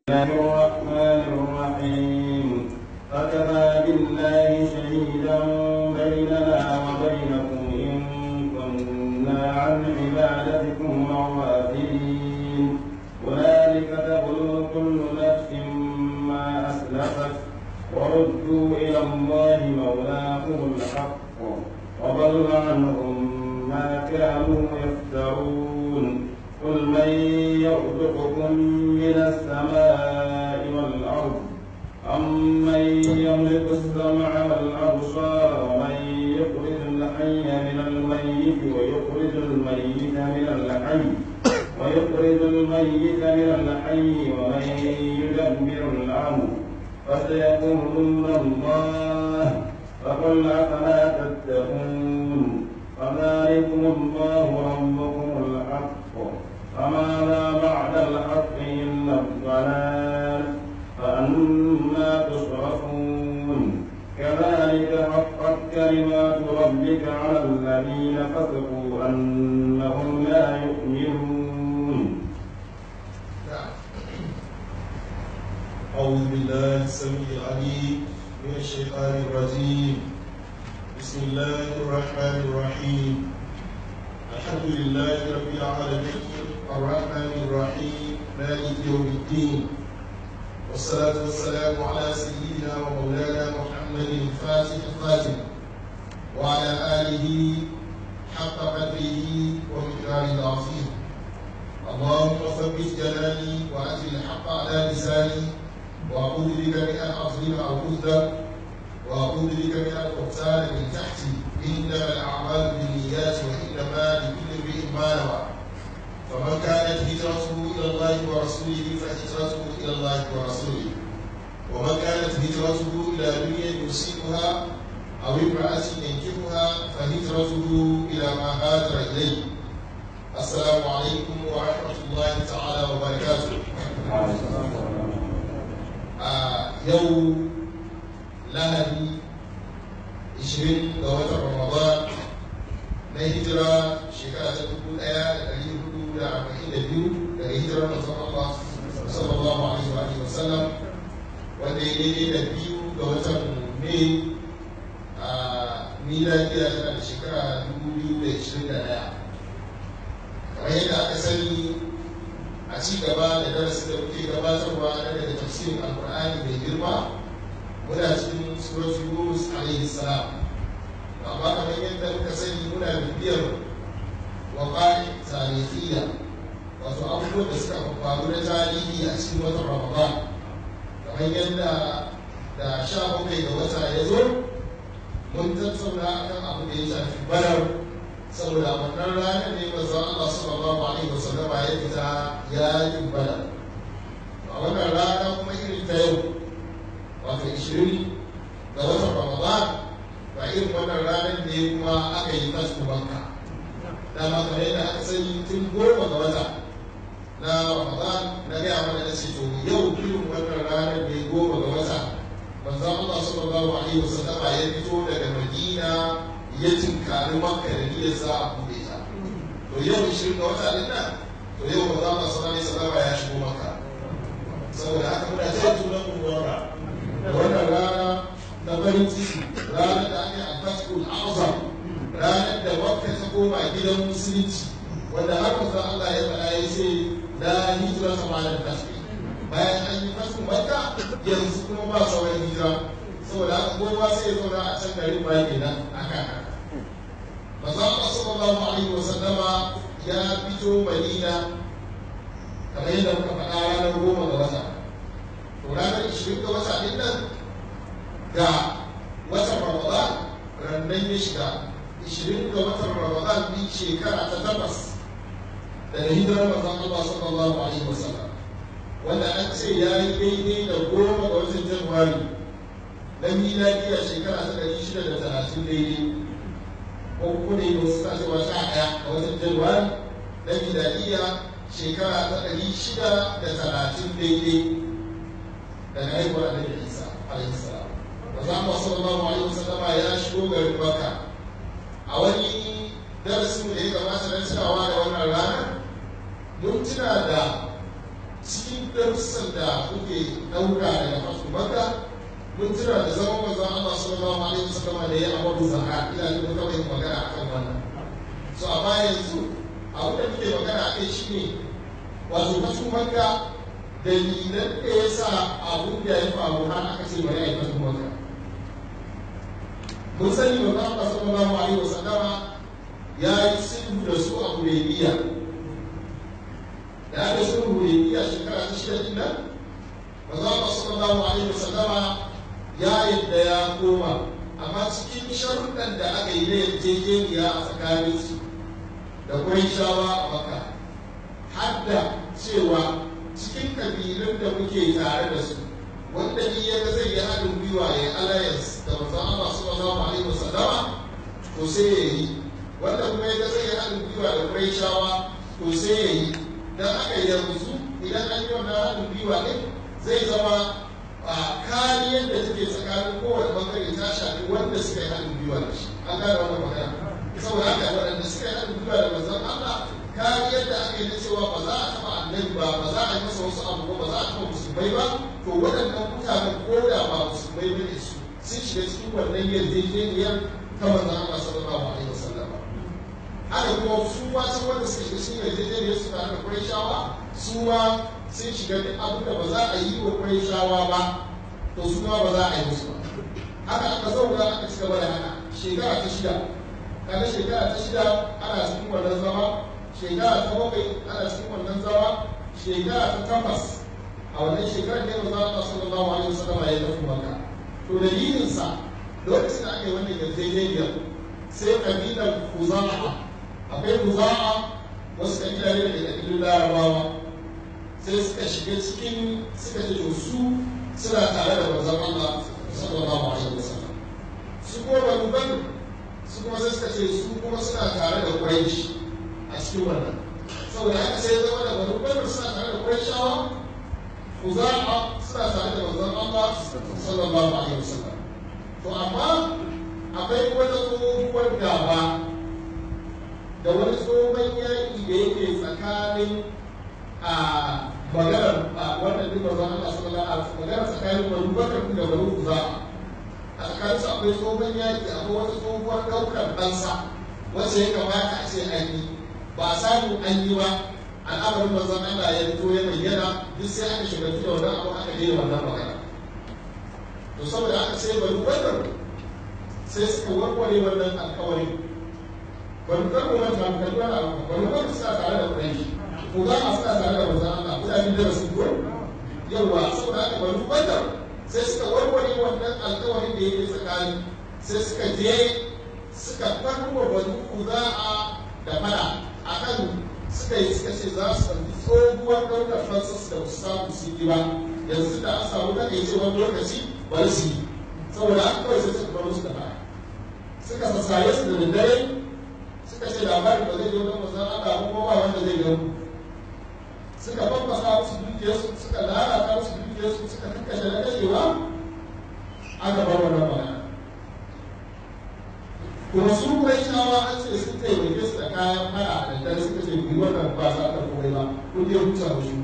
الله الرحمن الرحيم فكفى بالله شهيدا بيننا وبينكم إن كنا عن عبادتكم غافلين هنالك تبلو كل نفس ما أسلفت وردوا إلى الله مولاهم الحق وضل عنهم ما كانوا يفترون قل من يرزقكم من السماء والأرض أمن يملك السمع والأبصار ومن يخرج الحي من الميت ويخرج الميت من الحي ويخرج الميت من الحي ومن يدبر الأمر فسيقولون الله فقل أفلا تتقون فذلكم الله ربكم الحق فماذا بعد الحق إلا الضلال فأنا تصرفون كذلك حقت كلمات ربك على الذين فسقوا أنهم لا يؤمنون أعوذ بالله السميع العليم من الشيطان الرجيم بسم الله الرحمن الرحيم الحمد لله رب العالمين الرحمن الرحيم مالك يوم الدين والصلاة والسلام على سيدنا ومولانا محمد الفاتح الخاتم وعلى آله حق قدره ومقداره العظيم اللهم ثبت جلالي وأجل الحق على لساني وأعوذ بك من أن أظلم أو أظلم وأعوذ بك من أن أغتال من تحتي إنما الأعمال بالنيات وإنما لكل امرئ ما نوى فمن كانت هجرته إلى الله ورسوله فهجرته إلى الله ورسوله ومن كانت هجرته إلى دنيا يصيبها أو امرأة ينكبها فهجرته إلى ما هاجر إليه السلام عليكم ورحمة الله تعالى وبركاته a yau lahadi 20 ga watan ramadan na hijira shekara ta 1442 daga hijirar manzon Allah sallallahu alaihi wa sallam wanda ya daidai da biyu ga watan mai a miladiya tana da shekara 2021 kamar yadda aka sani a ci gaba da darasin da muke gabatarwa na daga tafsirin alkur'ani mai girma muna cikin suratu yunus alaihi salam amma kamar yadda muka sani muna bibiyar waƙa'i tarihiyya wato abubuwan da suka faru na tarihi a cikin watan ramadan kamar yadda da sha bakwai ga wata ya zo mun tattauna akan abu da ya shafi badar saboda wannan ranar ne manzon Allah sallallahu alaihi wasallam ya fita yakin bada a wannan rana kuma irin ta yau wato 20 ga watan Ramadan ba irin wannan ranar ne kuma aka yi kasu banka dama kamar yadda aka sani tun goma ga wata na Ramadan na gaya mana da ce to yau irin wannan ranar ne goma ga wata manzon Allah sallallahu alaihi wasallam ya fito daga Madina ya tinkari maka da niyyar za a bude ta to yau ishirin ga wata din nan to yau ba za mu sanar da salama ya shigo maka saboda haka muna ta tunan mu wara wannan rana na farin ciki ranar da ake alfatul azam ranar da makka ta koma gidan musulunci wanda har manzon Allah ya faɗa ya ce la hijira ta malam tasbih bayan an yi fasu makka yanzu kuma ba sauran hijira saboda haka kowa sai ya zauna a can garin ba kenan akan haka manzo Allah sallallahu alaihi wa sallama ya fito Madina kamar yadda muka faɗa ranar goma ga wata to ranar ishirin ga wata din nan ga watan Ramadan rannan ya shiga ishirin ga watan Ramadan din shekara ta takwas daga hijirar manzon Allah sallallahu alaihi wa sallam wanda an ce ya yi daidai da goma ga watan Januwari na miladiya shekara ta ɗari shida da talatin daidai ko kuma ne wasu ta cewa sha ɗaya a watan januwari na miladiya shekara ta ɗari shida da talatin daidai daga haihuwar annabi isa alaihi salam da za mu sallallahu alaihi wasallam ya shigo garin makka a wani darasin da ya kamata na tunawa da wannan ranar mun tuna da cikin darussan da kuke ɗauka daga fasu maka mun tuna da zaman manzon Allah sallallahu alaihi wasallam da ya amuru zaka ina da muka bai magana akan wannan so amma yanzu abin da muke magana a kai shine wato fasu maka dalilan da ya sa abun da ya faru har aka ce bari a yi fasu maka mun sani manzon Allah sallallahu alaihi wasallama ya yi sulhu da su a Hudaybiya da aka sulhu Hudaybiya shekara ta shida din nan manzo Allah sallallahu alaihi wasallama ya yadda ya koma amma cikin sharuɗan da aka yi na yarjejeniya a tsakanin su da Qurayshawa a Makka har da cewa cikin kabilun da muke tare da su wanda ni ya ga zai yi haɗin gwiwa ya yi alliance da manzo Allah sallallahu alaihi wasallama to sai ya yi wanda kuma ya zai yi haɗin gwiwa da Qurayshawa to sai ya yi dan aka yanzu idan an yi wannan haɗin gwiwa ɗin zai zama kariyar da take tsakanin kowane bangare ta shafi wanda suka yi haɗin gwiwa da shi an gane wannan magana saboda haka waɗanda suka yi haɗin gwiwa da manzon Allah kariyar da aka yi na cewa ba za a taɓa annabi ba ba za a yi masa wasu abu ba za a taɓa musulmai ba to waɗannan mutanen ko da ba musulmai ba ne su sun shiga cikin wannan yarjejeniyar ta manzon Allah sallallahu alaihi wasallam haka kuma su ma can wanda suka shiga cikin yarjejeniyar su tare da Qurayshawa su ma sun shiga duk abin da ba za a yi wa Qurayshawa ba to su ma ba za a yi musu ba haka aka zauna aka ci gaba da haka shekara ta shida kaga shekara ta shida ana cikin wannan zama shekara ta bakwai ana cikin wannan zama shekara ta takwas a wannan shekarar ne manzo Allah sallallahu alaihi wasallam ya tafi Makka to dalilinsa lokacin da aka yi wannan yarjejeniyar sai kabilar Kuza'a akwai Kuza'a wasu kabila ne daga kabilun Larabawa sai suka shiga cikin suka ce to su suna tare da manzon Allah sallallahu alaihi wasallam su kuma Banu Bakr su kuma sai suka ce su kuma suna tare da Quraysh a cikin wannan saboda haka sai zama da Banu Bakr suna tare da Qurayshawa Kuza'a suna tare da manzon Allah sallallahu alaihi wasallam to amma akwai wata tsohuwar gaba da wani tsohon yaƙi da yake tsakanin a maganar wannan duk manzon Allah sallallahu alaihi wasallam maganar tsakanin Banu Bakr da Banu Kuza'a a tsakanin su akwai tsohon yaƙi akwai wata tsohuwar ɗaukar ɗansa wacce ya kamata a ce an yi ba samu an yi ba al'amarin manzon Allah ya fito ya bayyana duk sai aka shiga da wannan abu aka daina wannan magana to saboda aka sai bari wannan sai suka warware wannan alƙawarin bari kar mu manta mu kalli wannan abu bari wannan suna tare da Quraysh ko za a suna tare da manzon Allah mutane da su ko yawa saboda haka bari wannan sai suka warware wannan alƙawarin da yake tsakani sai suka je suka farko bari kuza'a da fada akan suka yi suka ce za su ɗauki tsohuwar ɗaukar fansas da su samu su yi ba yanzu da an samu na ce wani lokaci bari su yi saboda haka kawai sai suka bar musu da baya suka sassare su da daddare suka ce labarin ba zai zo don mazan Allah ko ba wanda zai gano suka fafasa musu dukiyarsu suka lalata musu dukiyarsu suka kakkashe na kashewa aka bar wannan magana kuma su kai shawa an ce sun taimake su da kayan fara da dare suka ce bi wannan ba za ta komai ba kun je huta musu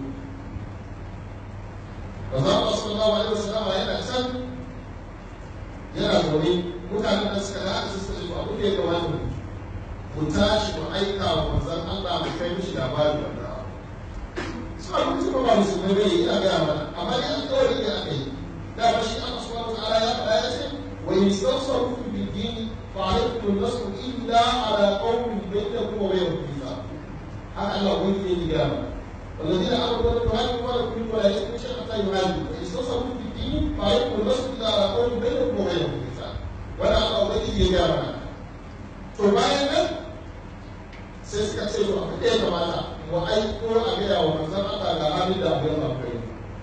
ba za ku sallallahu alaihi wasallam yana can yana zaune mutanen da suka da su suka ce to abu da ya kamata mu mu tashi mu aika wa manzon Allah mu kai mishi labari wannan suna mutum ba musulmai bai yi a gaya mana amma dai alƙawari ne aka yi da ba shi Allah subhanahu wa ta'ala ya faɗa ya ce wa yastawsaru bil dini فعليكم النصر إلا على قوم بينكم وبينهم ميثاق هذا الله قلت في الإجابة والذين آمنوا ولم يهاجروا ولكم من ولا يشركوا شيئا حتى يهاجروا فإن استنصروا في الدين فعليكم النصر إلا على قوم بينكم وبينهم ميثاق ولا الله قلت في الإجابة to bayan nan sai suka ce to abu ɗaya kamata mu aiko a gaya wa manzon Allah ga halin da abu ya faru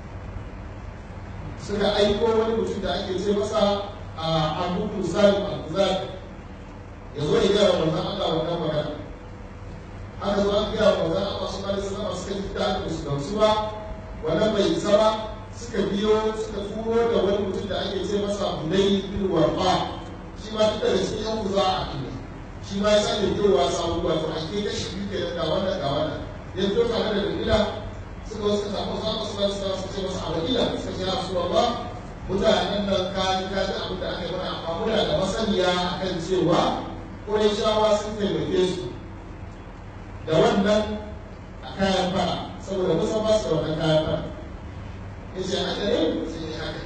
suka aiko wani mutum da ake ce masa a abubuwan zalim al-zali ya zo ya gaya wa manzan Allah wannan magana haka zo an gaya wa manzan Allah su kare sallama suka ji da aka su gamsu ba wannan bai isa ba suka biyo suka turo da wani mutum da ake ce masa Bunay bin Warqa shi ma duk daga cikin yan kuza a kine shi ma ya sake biyowa sabu wato a ke kashi biyu kenan ga wannan ga wannan ya fito tare da dalila suka wasu ka samu zaɓa su wasu wasu ce masu abadila suka ce rasu Allah mutanen nan kaji kaji abin da aka yi mana amma muna da masaniya akan cewa Qurayshawa sun taimake su da wannan a kayan fara saboda musa ba su da wannan kayan fara ya ce haka ne sai ya haka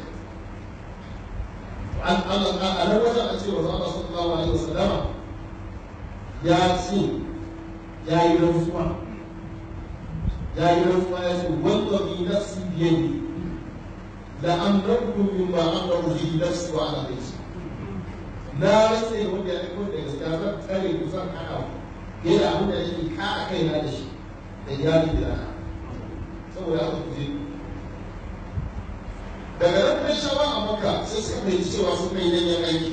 an Allah a nan wajen a ce wa zama sallallahu alaihi wasallama ya ce ya yi rantsuwa ya yi rantsuwa ya ce wanda bi nafsi biyadi la amrakum mimma amraku fi nafsi wa ala baiti na rantsa da wanda ya aiko da gaskiya zan tsare ku zan hana ku yana abin da yake kara kaina da shi da iyali da rana saboda haka ku je daga nan kai shawa a maka sai suka fahimci cewa sun kai danyen aiki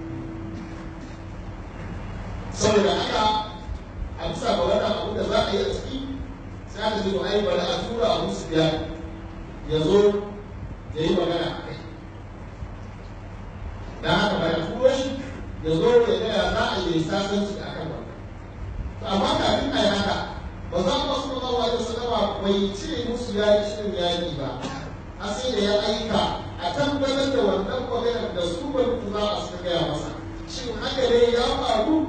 saboda haka a bisa ga wannan abin da za a yi a ciki sai aka ce to ai bari a tura abu su biya ya zo ya yi magana a kai da haka bari a turo shi ya zo ya gaya za a yi sasanci a kan wannan amma kafin a yi haka ba za mu wasu mazawa da sallama bai ce musu ya yi shirin yaƙi ba a sai da ya aika a tabbatar da wannan maganar da su ban za a suka gaya masa shin haka ne ya faru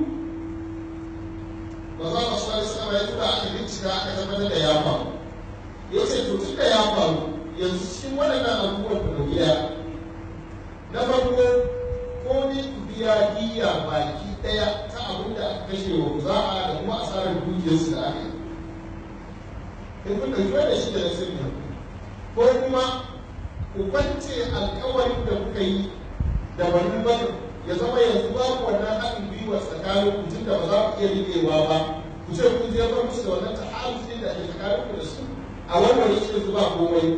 ba za mu wasu da sallama ya tura aka bincika aka tabbatar da ya faru ya ce to tun da ya faru yanzu cikin waɗannan abubuwan da biya na farko ko ni ku biya diya baki ɗaya ta abin da aka kashe wa za'a da kuma asarar dukiyarsu da aka yi in kun ɗauki wanda shi da na sirri ko kuma ku kwance alkawarin da kuka yi da bani ba ya zama yanzu babu wannan haɗin gwiwa tsakanin ku tun da ba za ku iya riƙewa ba ku ce kun je bar musu da wannan ta'arufin da ke tsakanin ku da su a wannan shi yanzu ba komai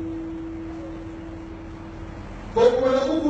ko kuma na uku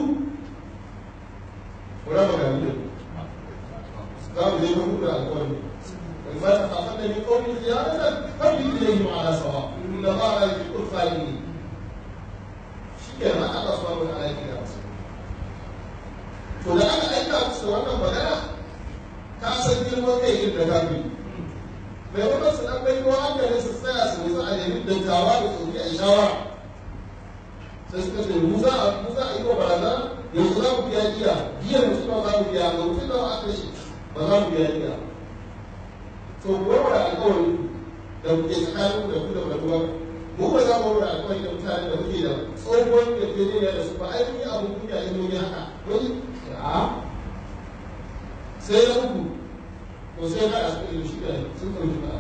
ku raba gari da za mu je mun da alƙawari وإذا تخافن من قوم خيانة فابدوا إليهم على سواء إن الله لا يحب الخائنين shikenan Allah subhanahu wa ta'ala ya kira musu to da aka aika musu da wannan magana ka san girman kai irin da kafiri mai wannan su dan bai ruwa hankali su tsaya su nisa a nemi dattawa da tsoki a shawara sai suka ce mu za a mu za a yi wa barazana yanzu za mu biya giya giyar mutum za mu biya ga mutum da aka shi ba za mu biya giya to ku warware alƙawari da kuke tsakanin da ku da rabuwa mu ba za mu warware alƙawari da mutane da muke da tsohon da ke ne da su ba ai mun yi abu kunya in mun yi haka wani a sai na uku to sai ka a cikin shi da sun ɗauki ba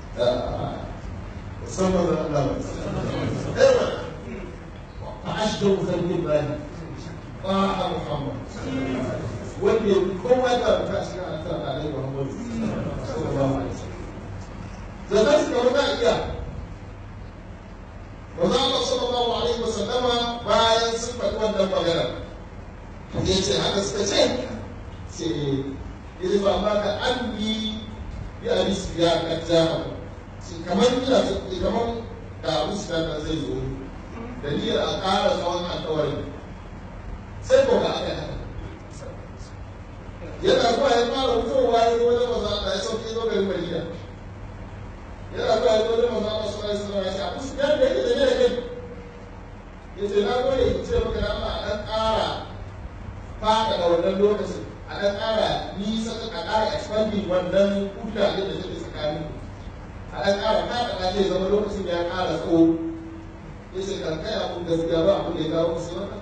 musamman da Allah ba ewa fa ashdu khalqi bani fa Muhammad wanda ya kowa da ta shi a kan alai Muhammad sallallahu alaihi wasallam da zai suka wata iya Maza Allah sallallahu alaihi wasallama bayan sun faɗi wannan magana ya ce haka suka ce sai ya ba ma ka an yi bi a bisu ya kajja kamar ina kamar da abu su zai zo da niyyar a ƙara tsawon alƙawarin sai ko ga aka yi haka yana zuwa ya fara fitowa ya zo wajen maza Allah ya sauke zo garin Madina yana zuwa ya zo wajen maza Allah sallallahu alaihi wasallam ya ce abu su da yake da ne da kai ya ce na gode in ce maka da Allah a ɗan ƙara fada da wannan lokacin a ɗan ƙara nisa a ƙara expanding wannan kuta da take tsakanin a ɗan ƙara fada da ce zama lokacin ya ƙara tsawo ya ce kan kai abun gaskiya ba abun da ya kawo musu wannan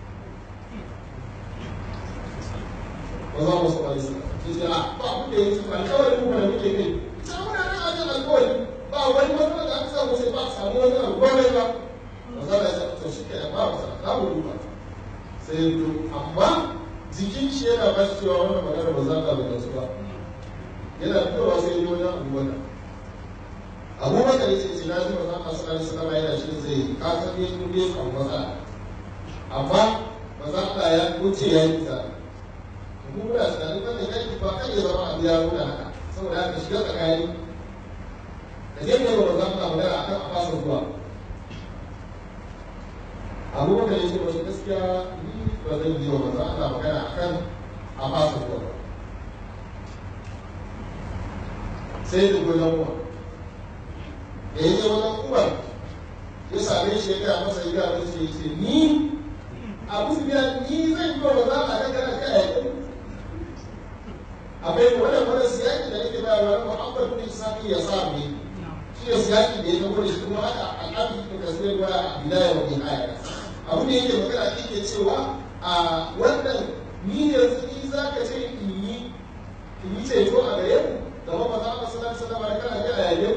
ba za mu saba su ya ce a ba abun da ya ce alƙawarin mu da muke kai ita muna nan a kan alƙawari ba wani wani da aka samu sai ba a samu wani abu ba mai ba ba za a yi to shi ke ba ba za mu duba sai to amma jikin shi yana ba shi cewa wannan magana ba za ka bai su ba yana fitowa sai yi wani abu wannan abubakar ya ce na ji ba za ka sa shi sama yana shi zai ka san ne kun bai samu matsala amma ba za ka ya wuce ya yi ta mu muna tunanin wannan yaki ba kan ya zama abu ya nuna haka saboda haka shiga tsakani da zai kai wa za ka magana akan a fasa zuwa abubakar ya ce wasu gaskiya ni ba zan yi wa maza ana magana a kan a fasa zuwa ba sai da goyon wa da ya je wajen umar ya same shi ya gaya masa ya gaya masa ya ce ni abu biya ni zan yi wa za a ga kana kai yaƙi akwai wannan wannan siyaki da nake bayarwa na muhammad bin sami ya sa ne shi ne siyaki da ya zama da shi kuma haka al'adu da kasuwar wa a bidaya wa nihaya abu ne yake magana yake cewa a wannan ni yanzu ni za ka ce in yi in yi ceto a gare ku gaba ba za a masu nan sana ba kana ga a yayin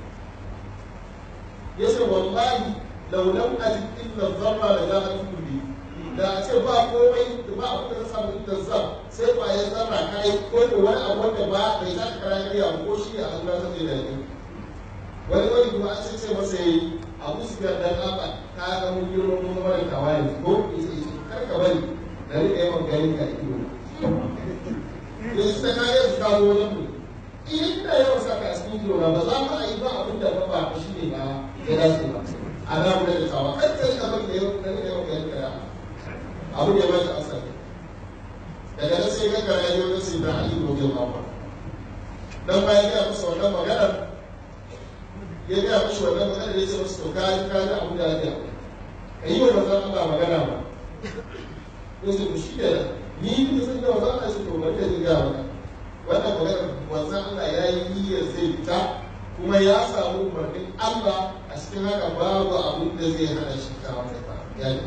ya ce wallahi laulan ajin illa zarra da za a tubi da a ce ba komai da ba abin da ta samu inda zam sai kwayar zarra kai ko da wani abu wanda ba bai za ka kara karya ba ko shi ne a zuwa zai da yake wani wani kuma an ce ce masa yi abu su biyar dan haka ka ga mun girma mun zama da kawai ko kar ka bari da rika yawan gani ka ido da su ta kayan su kawo wajen mu in da yawan saka a cikin ido ba za mu a yi ba abin da ba ba shi ne ba ya dace ba a na mu da tawa kar ka rika bari da yawan yawan gani ka abu ne ba shi asali daga nan sai ga kara yau da sai da ali gobe ba dan bayan ya musu wannan maganar ya gaya mashi wannan magana da ya ce masu to ka yi kaji abin da ya ka yi wa manzan Allah magana ba ya ce to shi da ni da sun ga manzan Allah shi to bari da zai gaya maka wannan magana manzan Allah ya yi niyyar zai fita kuma ya samu umarnin Allah a cikin haka babu abin da zai hana shi kawo da ba ya yi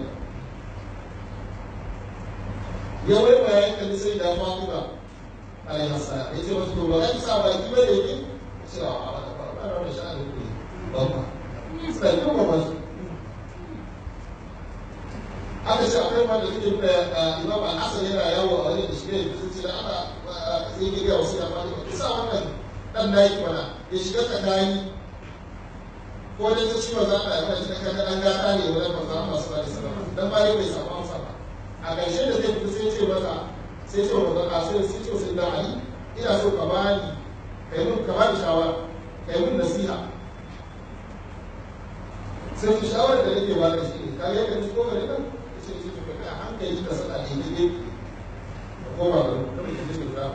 ya wai bayan kalli sai da Fatima alaihi salam ya ce masu to ba ka sa baki ba da yake cewa a wata ba da sha'anin ku babba sai kuma ba su aka ce akwai ma da suke nuna imam al-hasan yana yawo a wajen da shi ne sun ce da ana sai ke ga wasu yamma ne kusa wannan dan nayi mana ya shiga tsakani ko dai ta ciwo za a yi mai shi kan dan gata ne wajen manzo Allah sallallahu alaihi wasallam dan ba bai samu amsa ba a ƙarshe da zai fito sai ce masa sai ce wa manzo Allah sai sai ce sai da Ali ina so ka bani kai mun ka bani shawara kai mun nasiha sai su shawarar da nake ba ka shi ne ka yi ka ci ko ka ne kan sai sai ka kai hankali ka sada ne ne ka koma ga kuma ki ji ka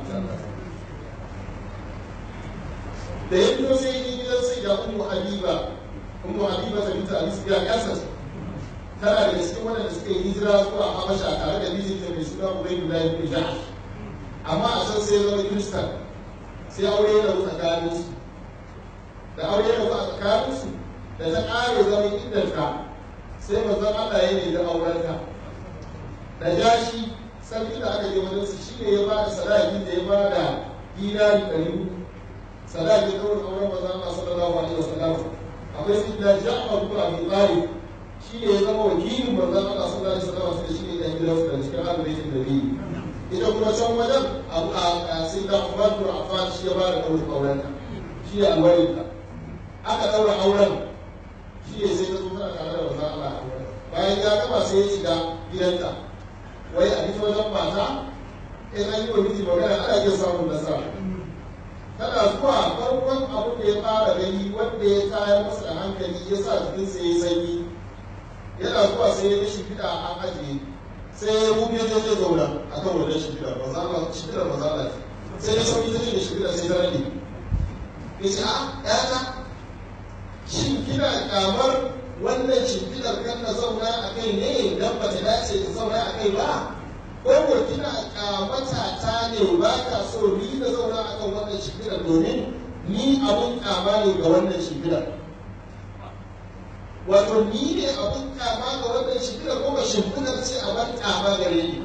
da ya fito sai yi gidan sai da ummu habiba ummu habiba ta binta abi sufyan yasa tana da cikin waɗanda suka yi hijira zuwa habasha tare da mijinta mai suna ubaydullah ibn jahsh amma a can sai ya zama kiristan sai aure ya rabu tsakaninsu da aure ya rabu a tsakaninsu da ta ƙare zaman idanta sai manzon Allah ya nemi aurenta da jashi sarki da aka je wajen su shine ya bada sadaki da ya bada dinari ɗari uku sadaki kawai auren manzon Allah sallallahu alaihi wasallam akwai sidda Ja'far ibn Abi Talib shine ya zama wakilin manzon Allah sallallahu alaihi wasallam sai shine ya gidansu da cikin ahlul da biyu ita kuma can wajen abu a sidda Umar ibn Affan shi ya bada ɗaurin aurenta shi ya alwarinta aka ɗaura auren shi ne sai ta zo tana tare da manzon Allah bayan ya gama sai ya shiga gidanta wai a fito wajen mata in an yi wa miji magana ana iya samun nasara tana zuwa farkon abin da ya fara gani wanda ya tayar masa da hankali ya sa jikinsa ya yi sanyi yana zuwa sai ya ga shimfiɗa an ajiye sai ya rufe zai zai zauna a kan wannan shimfiɗar mazala shimfiɗar mazala sai ya sauki ta ce da shimfiɗar sai ta rage ya ce a ƴata shin kina kamar wannan shimfiɗar kan na zauna a kai ne dan ba ta dace ta zauna a kai ba ko ko kina kamata ta ne ba ka so ni na zauna a kan wannan shimfiɗar domin ni abun kama ne ga wannan shimfiɗar wato ni ne abun kama ga wannan shimfiɗar ko ba shimfiɗar ce abun kama gare ni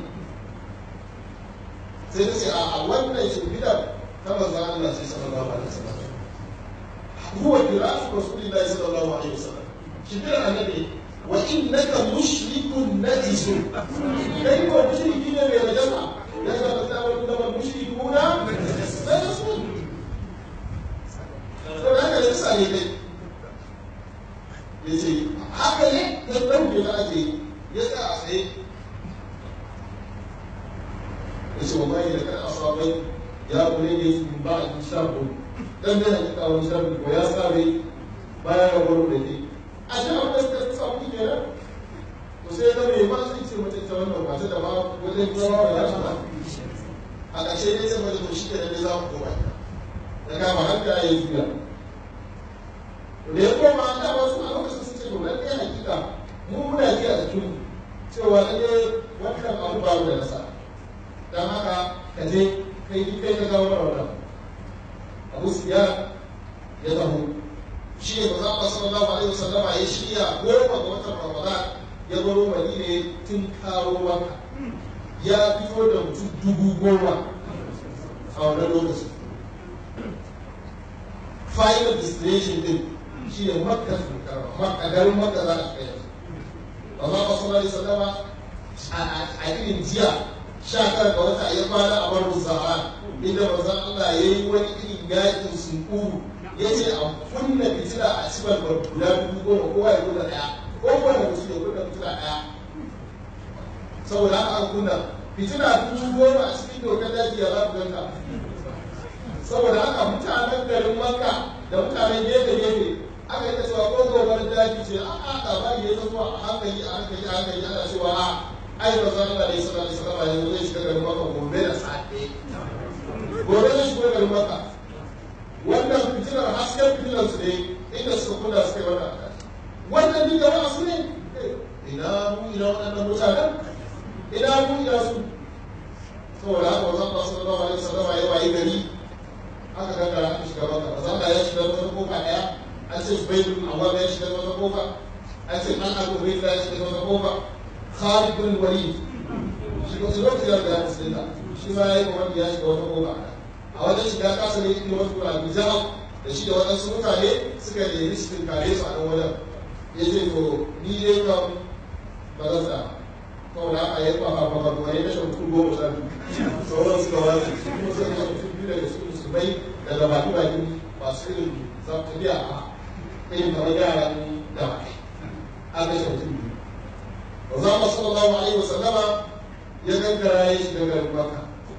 sai ta ce a wannan shimfiɗar ta manzo Allah sai sallallahu alaihi wasallam هو فراش رسول الله صلى الله عليه وسلم شبير النبي وانك مشرك نجس كيف مشركين من الجمع يجب ان تعمل انما المشركون نجسون فهذا ليس عليه yace haka ne da ɗauke da ake ya sa a tsaye ya ce wa bayi da kan asabai ya kule ne min ba a shafu dan da hakika wani shafi ko ya sabe bayan ya gwaro da ke a shi abin da suka fi samu ke nan to sai ya zama ma zai ce mace ta wannan mace da ma wajen zama ba ya ba a ƙarshe ne sai mace to shi ke da za mu koma ya kama hanga ya yi juya da ya koma da wasu a lokacin sun ce to lalle hakika mu muna ji a jikin cewa lalle wannan abu ba mu da nasa dan haka ka je kai kai ka gawo wannan Abu Sufyan ya taho shi ne maza Allah sallallahu alaihi wasallama ya shirya goma ga watan Ramadan ya baro Madina tun karo maka ya fito da mutum dubu goma a wannan lokacin final destination din shi ne makka su makka garin makka za a kai maza Allah sallallahu alaihi wasallama a irin jiya sha tara ga wata ya kwana a barin zahara inda manzon Allah ya yi wani irin yakin sunkuru ya ce a kunna fitila a cikin guda dubu goma kowa ya kunna ɗaya kowane mutum ya kunna fitila ɗaya saboda haka an kunna fitila dubu goma a cikin dokar daji ya zafi ganta saboda haka mutanen garin makka da mutanen gefe gefe aka yi cewa ko gobar daji ce a a labari ya zama a hankali a hankali a hankali ana cewa a ai ba zan da isa da isa ba yanzu zai shiga garin makka gobe da safe gobe zai shiga garin makka wannan fitilar hasken fitilar su ne inda suka kunna suka yi wannan akali wannan ni gaba su ne ina mu ina waɗannan mutanen ina mu ina su saboda haka wanzan ba su zama wani sallama ya wayi gari aka gangara aka shiga maka wanzan ba ya shiga wata kofa ɗaya an ce su bai bin amma ya shiga wata kofa an ce an abu bai ya shiga wata kofa khalid bin walid shi ko lokacin da ya musulunta shi ma ya yi wani ya shiga wata kofa a wajen shiga kasa ne inda wasu abu jama'a da shi da waɗansu mutane suka nemi su tunkare su a nan wajen ya ce to ni dai kan ba zan sa kawai haka ya kwafa ba ba ya kashe mutum goma sha biyu sauran suka wani kuma suka kashe mutum biyu daga cikin musulmai daga baki baki masu irin tafiya a irin kamar yaran da an kashe mutum biyu ba za mu sallallahu alaihi wasallama ya gangara ya shiga garin maka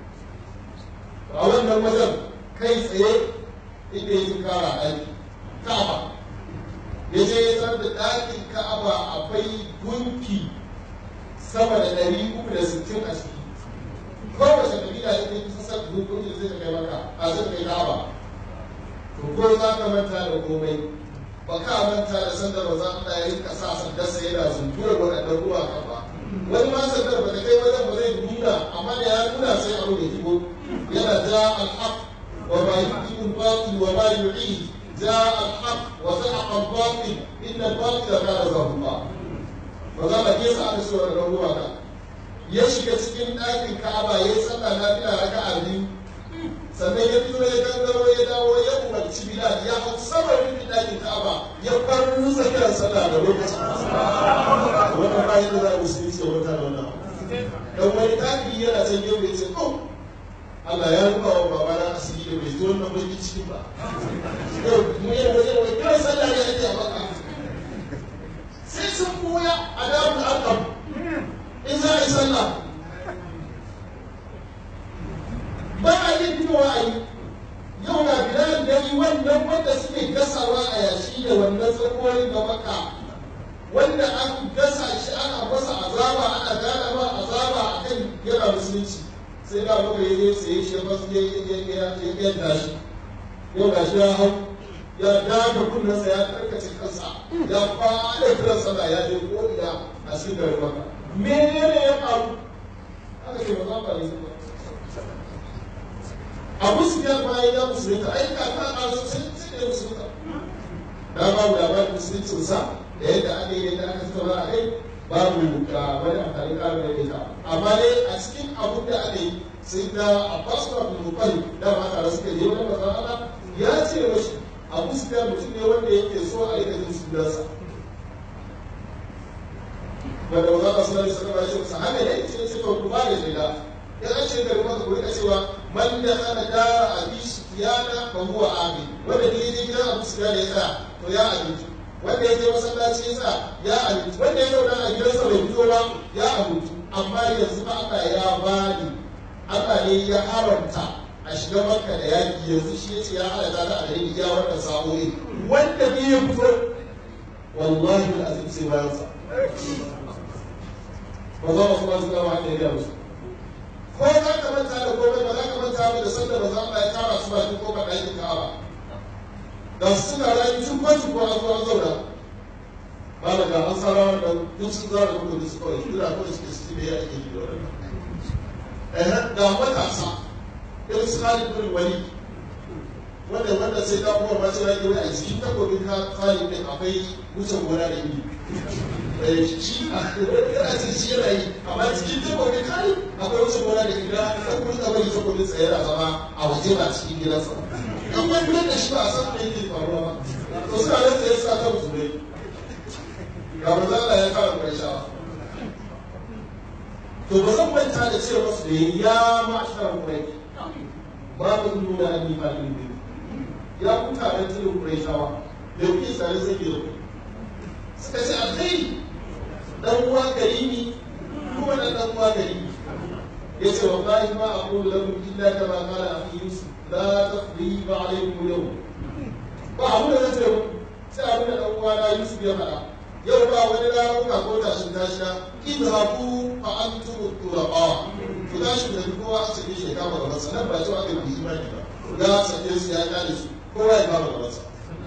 a wannan wajen kai tsaye inda ya fi kara aiki ka'aba ya je ya san da ɗakin ka'aba akwai gunki sama da ɗari uku da sittin a ciki kowace kabila ya kai kusa san gunki da zai ta kai maka a zai kai ka'aba to ko za ka manta da komai ba ka manta da sanda ba za ka ya rinka sa sandarsa yana zuntura waɗannan ruwa kan ba wani ma sandar ba ta kai wajen ba zai nuna amma da ya nuna sai a rubuta kibo yana ja alhaq wa ma yuqim al-batil wa ma yu'id ja alhaq wa zahaqa al-batil inna al-batila kana zahuqa ba za ka ke sa aka so da ruwa ka ya shiga cikin ɗakin Ka'aba ya yi sallah na fila raka'a biyu sannan ya fito ya gangaro ya dawo ya umarci Bilal ya hau saman rufin ɗakin Ka'aba ya faru tsakiyar sallah da lokacin wannan bayan da za a musulunci ya wata da wannan dan wani kafiri yana can yau ya ce oh Allah ya rufa wa babana asiri da bai zo wannan bakin cikin ba yau mu yi waje wai kawai sallah ne ake a maka sai sun koya a damu alƙam in za a yi sallah ba a yi fitowa a yi yau ga bilal da yi wannan wanda suke gasawa a yashi da wannan tsakoyin da maka wanda an gasa shi ana masa azaba ana gana ma azaba a kan yana musulunci sai da muka yi zai sai shi ba su ya yadda shi yau ga shi ya hau ya daga kunnensa ya karkace kansa ya fara kiran sallah ya je ko ina a cikin garin maka menene ya faru aka ce ba za ka yi abu su ya bayan ya musulunta ai ka ka a su sai sai da musulunta da babu labarin musuluncin sa da yadda aka yi yadda aka tattauna a kai babu ka wani amfani ƙarin da ita amma dai a cikin abun da aka yi sai da abbas ba bin mukari da ma tare suka je wani mazan Allah ya ce mashi abu su ya mutum ne wanda yake so a yi da jin sunansa wanda ba za ka sanar da sanar da shi musa haka ne ce ce to ku ba da shaida ya an ce gari maka ku rika cewa man da ana dara abi sufiyana fa huwa amin wanda ne je gidan abu sufiyana ya tsaya to ya abinci wanda ya je masallaci ya tsaya ya abinci wanda ya zauna a gidansa bai fito ba ya abinci amma yanzu ba Allah ya bani Allah ne ya haramta a shiga makka da yaki yanzu shi ya ce ya halatta ta a dalilin iya wannan sa'o'i wanda ne ya fito wallahi al'azim sai bayan sa ba za mu kuma zuwa wanda ya musu ko za ka manta da komai ba za ka manta ba da sanda ba za ka ya tara su bakin kofar ɗakin ka'aba ga su suna rayu tun kwanci ko an zo an zauna ba da ga an sarawa da duk sun zara da kudu su kawai kira kawai suke su ne ya ake yi da wannan ga matasa irin su Khalid bin Walid wanda wanda sai ka kuma ba sai ya a cikin takobin Khalid din akwai wucin gona da iri shi yana cikin shi yana yi amma cikin takobin Khalid akwai wucin gona da iri da kuma da bari takobin tsaye da zama a waje ba cikin gidansa kan wani gidan da shi ba a san me yake faruwa ba to suna nan tsaye suna ta musulmai ga manzo Allah ya fara kwaishawa to ba zan manta da cewa masu da ya ma'ashar kurai ba mu nuna an yi fadin biyu ya kuta da tilin kurai shawa da kuke tsare sai ke da ku suka ce alkhairi dan uwa karimi kuma dan dan uwa karimi ya ce wallahi ma aqulu lakum illa kama qala akhi yusuf la taqriba alaykum yawm ba abu da zai ce sai abin da dan uwa na yusuf ya faɗa yau ba wani ramuka ko tashin tashina idhabu fa antum turaqa ku tashi da kowa a cikin shi kama gaban sa nan ba cewa aka yi imani ba ya sake su ya kare su kowa ya kama gaban sa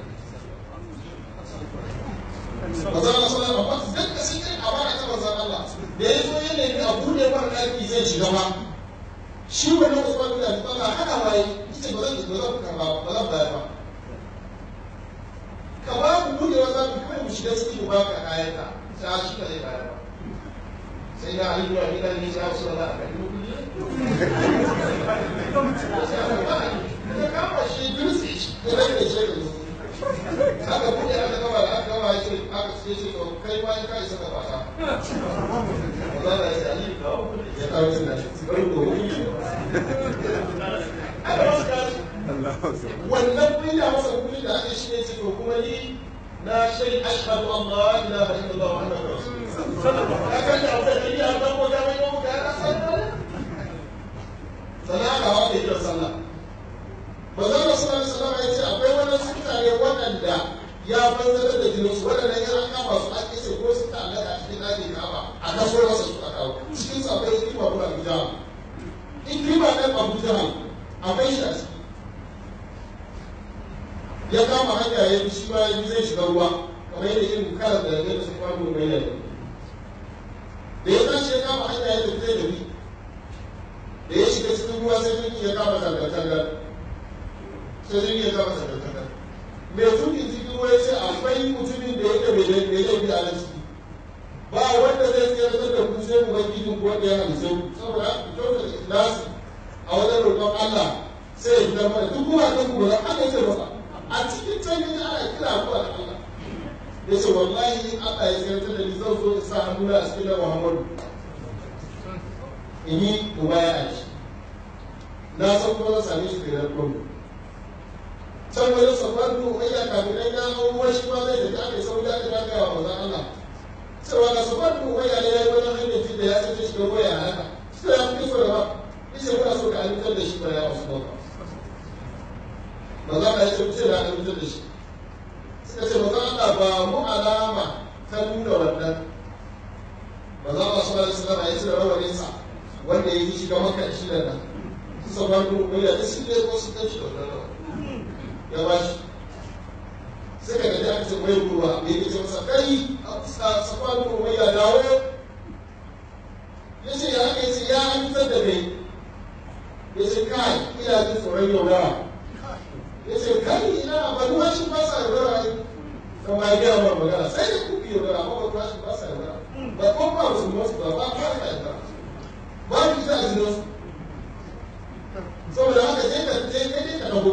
Maza Allah sallallahu alaihi wasallam da sai kai a bara ta manzon Allah da ya zo ya nemi a bude mara daki zai shiga ba shi wannan Usman bin Affan Allah hana waye yace ba zan ba zan karba ba zan bayar ba ka ba mu budewa za mu kai mu shiga cikin mu baka kayan ka sai shi ka zai bayar ba sai ya ali wa gidan ne sai su da ka yi kudi ka kama shi dutse shi da rage shi da aka buɗe aka gaba da aka gaba ce aka ce ce to kai ma ka isa ka fata ba za ka yi ya kawo cin nashi bari ko wuri wannan kunya masa kuɗi da aka shi ne ce to kuma ni na shai ashhadu an la ilaha illallah wa anna rasulullah ya kan da abu da ni an dan wata mai yau ga na sallah sana ka hawa da kiran sallah manzon Rasulullah sallallahu alaihi wasallam ya ce akwai wannan mutane waɗanda ya banzar da jininsu waɗannan yana kama su an kisa ko su ta allaka a cikin ɗakin kaba a kaso masa su a kawo cikin su akwai ikrima ko abu jahal ikrima ɗan abu jahal akwai shi a ciki ya kama hanya ya bi shi ma ya bi zai shiga ruwa kamar yadda irin kalar da ya su kwano mai yadda da ya tashi ya kama hanya ya tafi zai tafi da ya shiga cikin ruwa sai jirgin ya kama tangar-tangar sai jirgin ya kama tangar-tangar mai tukin cikin ruwa ya ce akwai mutumin da yake mai laifi a nan ciki ba wanda zai tsayar da ku sai mu bai gidin ko wanda ya halice ku saboda ku kyauta da ikhlasi a wajen roƙon Allah sai ya fitar mana duk kuma kan ku ba haka ce masa a cikin canjin ana kira ku da Allah ya ce wallahi in Allah ya tsayar da ni zan zo in sa hannuna a cikin Muhammadu in yi mubaya a shi na san kuma zan same shi da yarkon can wajen safar da umayya kafirai na hau ruwa shi ma zai tafi aka sauri aka ta gaya wa manzon Allah cewa ga safar da umayya ne ya yi wajen hanyar da ya sace shi da waya a haka sai ya fi so da ba yace muna so ka amintar da shi ba ya wasu ba manzon Allah ya ce ce da amintar da shi suka ce manzon Allah ba mu alama ta nuna wannan manzon Allah sallallahu alaihi wasallam ya ce rawaninsa wanda ya yi shiga maka shi da nan safar da umayya da shi ne ko su tashi da wannan ya ba shi sai ka gaji aka ce mai ruwa da yake ce masa kai a safan ruwa ya dawo ya ce ya haka ya ce ya amintar da kai ya ce kai ina jin tsoron yaudara ya ce kai ina ba ruwa shi ba sa yaudara ne kan ma ya gaya mara magana sai da kuki yaudara amma ba ruwa shi ba sa yaudara ba ko ba su masu ba ba ba sa yaudara ba ku ita a jinansu saboda haka je ka je ka dago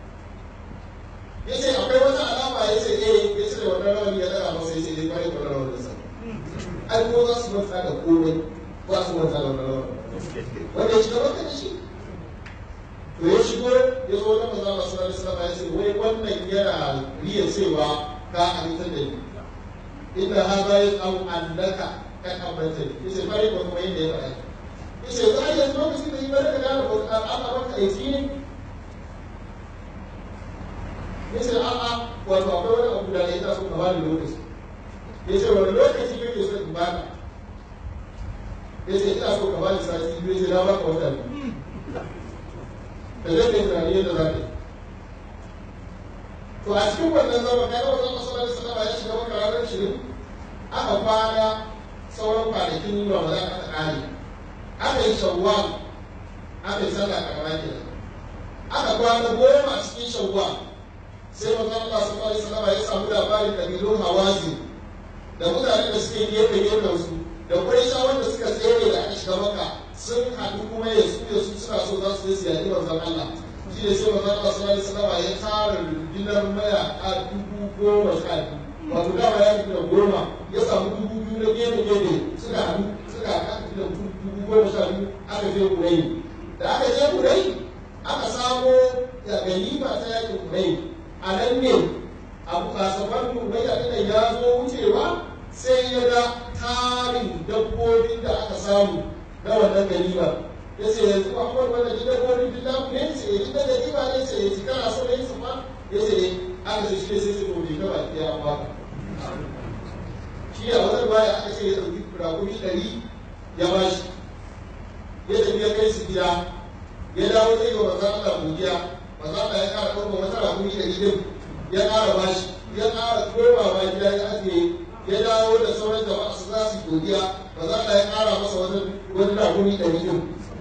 ya ce akwai wata alama ya ce eh ya cire wannan rawani ya daga masa ya ce ya kwaye wannan rawanin sa ai ko za su manta da komai ba su manta da wannan rawanin wanda ya shiga maka da shi to ya shigo ya zo na maza masu rari sallama ya ce wai wannan yana riya cewa ka amintar da ni inda ha za ya tsawo annaka ka kamanta ni ya ce bari ko kuma yadda ya faɗa ya ce za a yanzu lokacin da yi bari ka gane al'amarka aiki ne yace a'a wato akwai wani abu da ya taso ka bani lokaci yace wani lokaci kake so in baka yace ina so ka bani sati biyu yace na baka wata biyu da zai kai tunani yadda za ka yi to a cikin wannan zaman kai kawai zama sallallahu alaihi wasallam ya shiga maka ranar shirin aka kwana sauran kwanakin ramadan aka kare aka yi shawwal aka yi sallah karama kenan aka kwana goma a cikin shawwal sai manzo Allah sallallahu alaihi wasallam ya samu labarin kabilun hawazi da mutanen da suke gefe gefen su da Qurayshawan da suka tsere da aka shiga maka sun haɗu kuma ya su ya su suna so za su je su yaƙi manzon Allah shi ne sai manzon Allah sallallahu alaihi wasallam ya tara rundunar mayaka dubu goma sha biyu wato dama ya fi da goma ya samu dubu biyu na gefe gefe suka haɗu suka haɗu da dubu goma sha biyu aka je Quraysh da aka je Quraysh aka samo ganima ta yaƙin Quraysh a nan ne abu kasafar Quraysh ɗin ya zo wucewa sai ya ga tarin dabbobin da aka samu na wannan ganima ya ce yanzu Muhammad wannan ji dabbobin duk namu ne ce ya ji da ganima ne ce ya ji kana so ne su ma ya ce aka ce shi ne sai su gobe gaba ɗaya an baka shi a wannan baya aka ce ya ɗauki rakumi ɗari ya ba shi ya tafi ya kai su gida ya dawo zai ga manzan Allah godiya manzan Allah ya ƙara ɗaukar wata rakumi ɗari ɗin ya ƙara ba shi ya ƙara komawa gida ya ajiye ya dawo da sauran jama'a su za su godiya ba za a ya kara masa wani raguni ɗari ɗin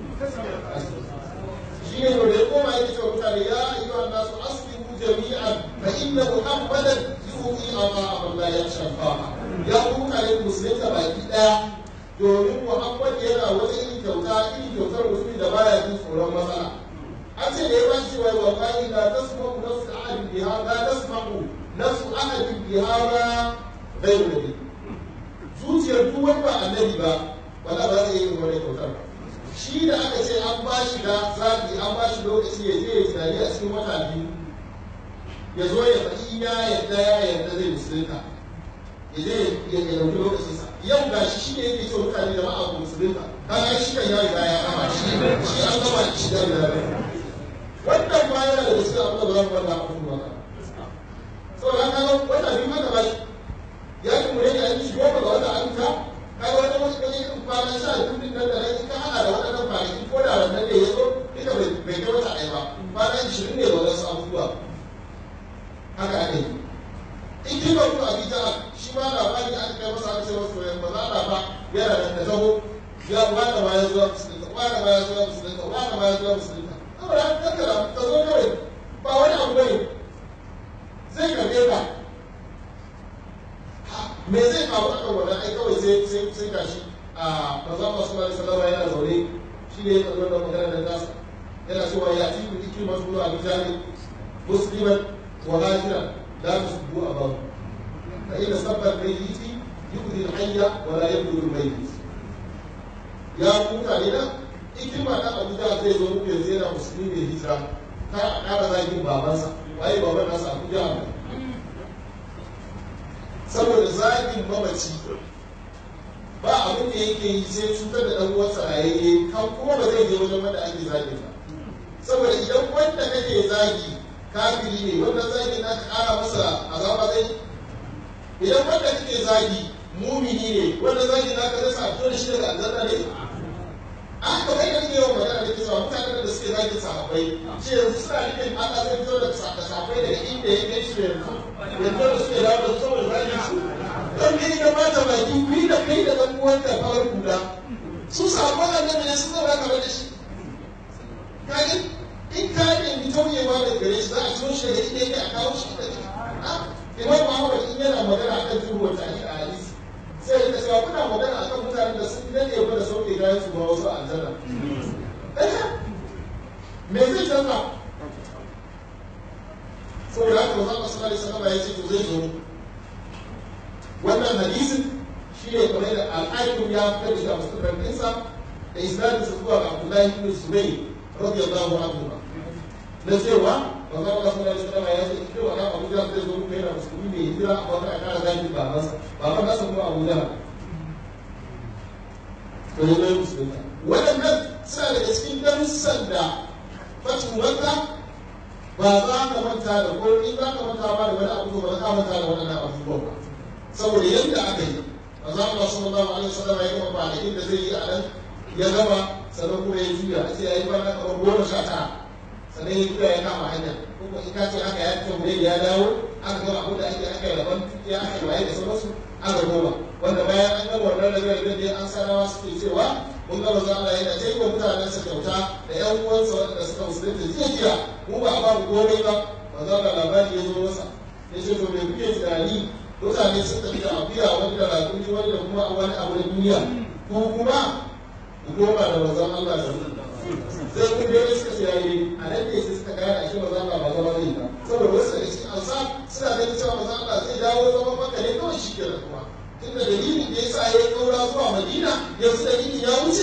shi ne da ya koma yake cewa mutane ya yi wa nasu aslimu jami'an fa inna muhammadan yuhi amma Allah ya shafa ya ku mutane musulunta baki ɗaya domin muhammad yana wata irin kyauta irin kyautar musulmi da baya jin tsoron matsala an ce da ya bashi cewa wa qali la tasma'u nafsu ahadin biha la tasma'u nafsu ahadin biha bai nabi zuciyar duk wani ba annabi ba wala ba zai yi wani kyautar ba shi da aka ce an ba shi da zaɓi an ba shi lokaci ya je ya tunani a cikin wata biyu ya zo ya faɗi ya yadda ya yadda zai musulunta ya je ya ɗauki lokacinsa yau ga shi shi ne yake ce mutane da ma'a musulunta kaga shi kan ya riga ya kama shi shi an gama shi da wannan ba yana da gaskiya abin da ba za mu wanda a kuma ba saboda haka wata biyu haka ba shi ya yi mu rage aiki goma ga wata ayyuka kaga wani wasu kaje irin kwana sha biyu din nan da nan in ka hada da waɗannan kwanaki ko da wannan da ya zo duka bai kai wata ɗaya ba kwana ishirin ne da wasu abubuwa haka ake yi in ji ba kuma abin ja'a shi ma labari aka kai masa aka ce masa to yanzu ba za ba yana da ta taho ya wani ma ya zuwa musulunta wani ma ya zuwa musulunta wani ma ya zuwa musulunta saboda haka kankara ka zo kawai ba wani abu bane zai karɓe ka me zai faru a kan wannan ai kawai sai sai sai gashi a manzo Allah sallallahu alaihi wasallam yana zaune shi ne ya tsaro da magana da nasa yana cewa ya ci bi iki masu zuwa bijani musliman wa hajiran la tusbu abahu fa inna sabbar mayyiti yukdi al-hayya wa la yabdu al-mayyit ya mutane na ikima da Abuja zai zo muku yanzu yana musulmi mai hijira kar a ƙara zagin babansa waye baban nasa Abuja ne saboda zagin mamaci ba abin da yake yi sai cutar da ɗan uwansa rayayye kan kuma ba zai je wajen wanda ake zagin ba saboda idan wanda kake zagi kafiri ne wannan zagi na ka ƙara masa azaba zai idan wanda kake zagi mumini ne wannan zagi na ka zai sa fito da shi daga aljanna ne an ka kai da yawan magana da ke cewa mutanen da suke zagin sahabbai shi yanzu suna nufin Allah zai fito da sahabbai daga inda ya kai shi yanzu yanzu da suke dawo da saboda zagin su don ne ya bata baki ku yi da kai da ɗan uwan da fawar kula su samu annabi ne sun zama kamar da shi kaga in ka nemi tauyewa da gare shi za a ciyo shi daga inda yake a kawo shi da imam Muhammad in yana magana akan turuwar ta a hadisi sai da cewa kuna magana akan mutanen da sun dade ba da sauke gayan su ba wasu aljanna me zai canza saboda haka manzon Allah sallallahu alaihi wasallam ya ce to zai zo wannan hadisin shi ne kamar da al'aikum ya fitar da shi a musulman ɗinsa da isnadin sa zuwa ga Abdullahi ibn Zubayr radiyallahu anhu na cewa manzon Allah sallallahu alaihi wasallam ya ce idan wannan Abu Jahl zai zo muku yana musulmi ne hijira a wata kara zaki babansa baban nasa kuma Abu Jahl to ya zai musulunta waɗannan suna daga cikin darussan da fatu makka ba za ka manta da ko in za ka manta ba da wani abu ba za ka manta da waɗannan abubuwan ba saboda yadda aka yi manzo Allah sallallahu alaihi wasallam ya gama kwanakin da zai yi a nan ya gama sannan kuma ya juya a ce ya yi kwana kamar goma sha tara sannan ya tura ya kama hanya kuma in ka ce aka ya fito ne ya dawo aka gama abin da ake aka yi rabon ya aka yi waye da sauransu aka goma wanda bayan an gama wannan rabe-rabe da an sanawa suke cewa mun ga manzo Allah yana ta yi wa mutanen sa kyauta da ƴan uwansa waɗanda suka musulunta jiya jiya mu ba a ba mu komai ba manzo Allah labari ya zo masa ya ce to me kuke tunani mutane sun tafi da akuya wani da rakumi wani da kuma wani abu na duniya ko kuma ku koma da manzon Allah da sai kun dai suka ce yayi a nan ne sai suka gane ashe manzon Allah ba zama zai ba saboda wasu daga cikin ansa suna ganin cewa manzon Allah zai dawo zaman maka ne kawai shi kenan kuma tunda dalilin da yasa ya kaura zuwa Madina yanzu dalilin ya wuce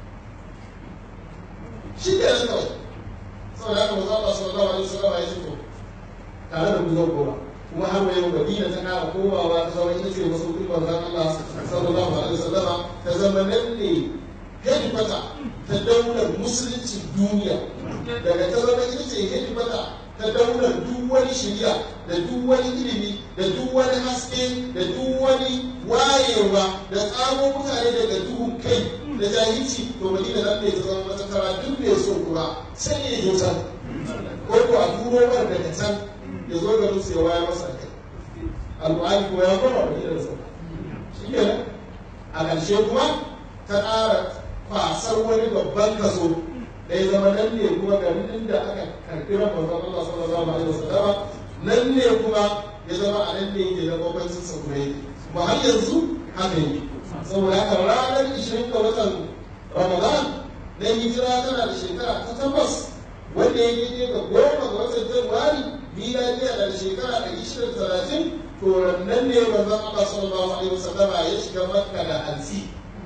shi kenan kawai saboda haka manzon Allah sallallahu alaihi wasallam ya ce to tare da ku zan koma kuma har wa yau Madina ta kara komawa ta zama ita ce masaukin manzon Allah sallallahu alaihi wasallama ta zama nan ne hedifata ta daular musulunci duniya daga ta zama ita ce hedifata ta daular duk wani shirya da duk wani ilimi da duk wani haske da duk wani wayewa da tsamo mutane daga duhun kai da jahilci to madina nan ne ta zama matattara duk mai so kuma sai ya yi can ko ko a turo mar daga can ya zo ga musu ya waya masa kai alƙur'ani ko ya koma madina da sauka shi kenan a ƙarshe kuma ta ƙara kwasar wani babban kaso da ya zama nan ne kuma garin inda aka karɓi ran manzon Allah sallallahu alaihi wasallam nan ne kuma ya zama a nan ne yake da babbancin sa kuma yake kuma har yanzu haka yake saboda haka ranar 20 ga watan Ramadan na hijira tana da shekara ta tabbas wanda ya yi ga goma ga watan Januwari miladiya da shekara ɗari shida da talatin to nan ne manzon Allah sallallahu alaihi wasallam ya shiga Makka da hansi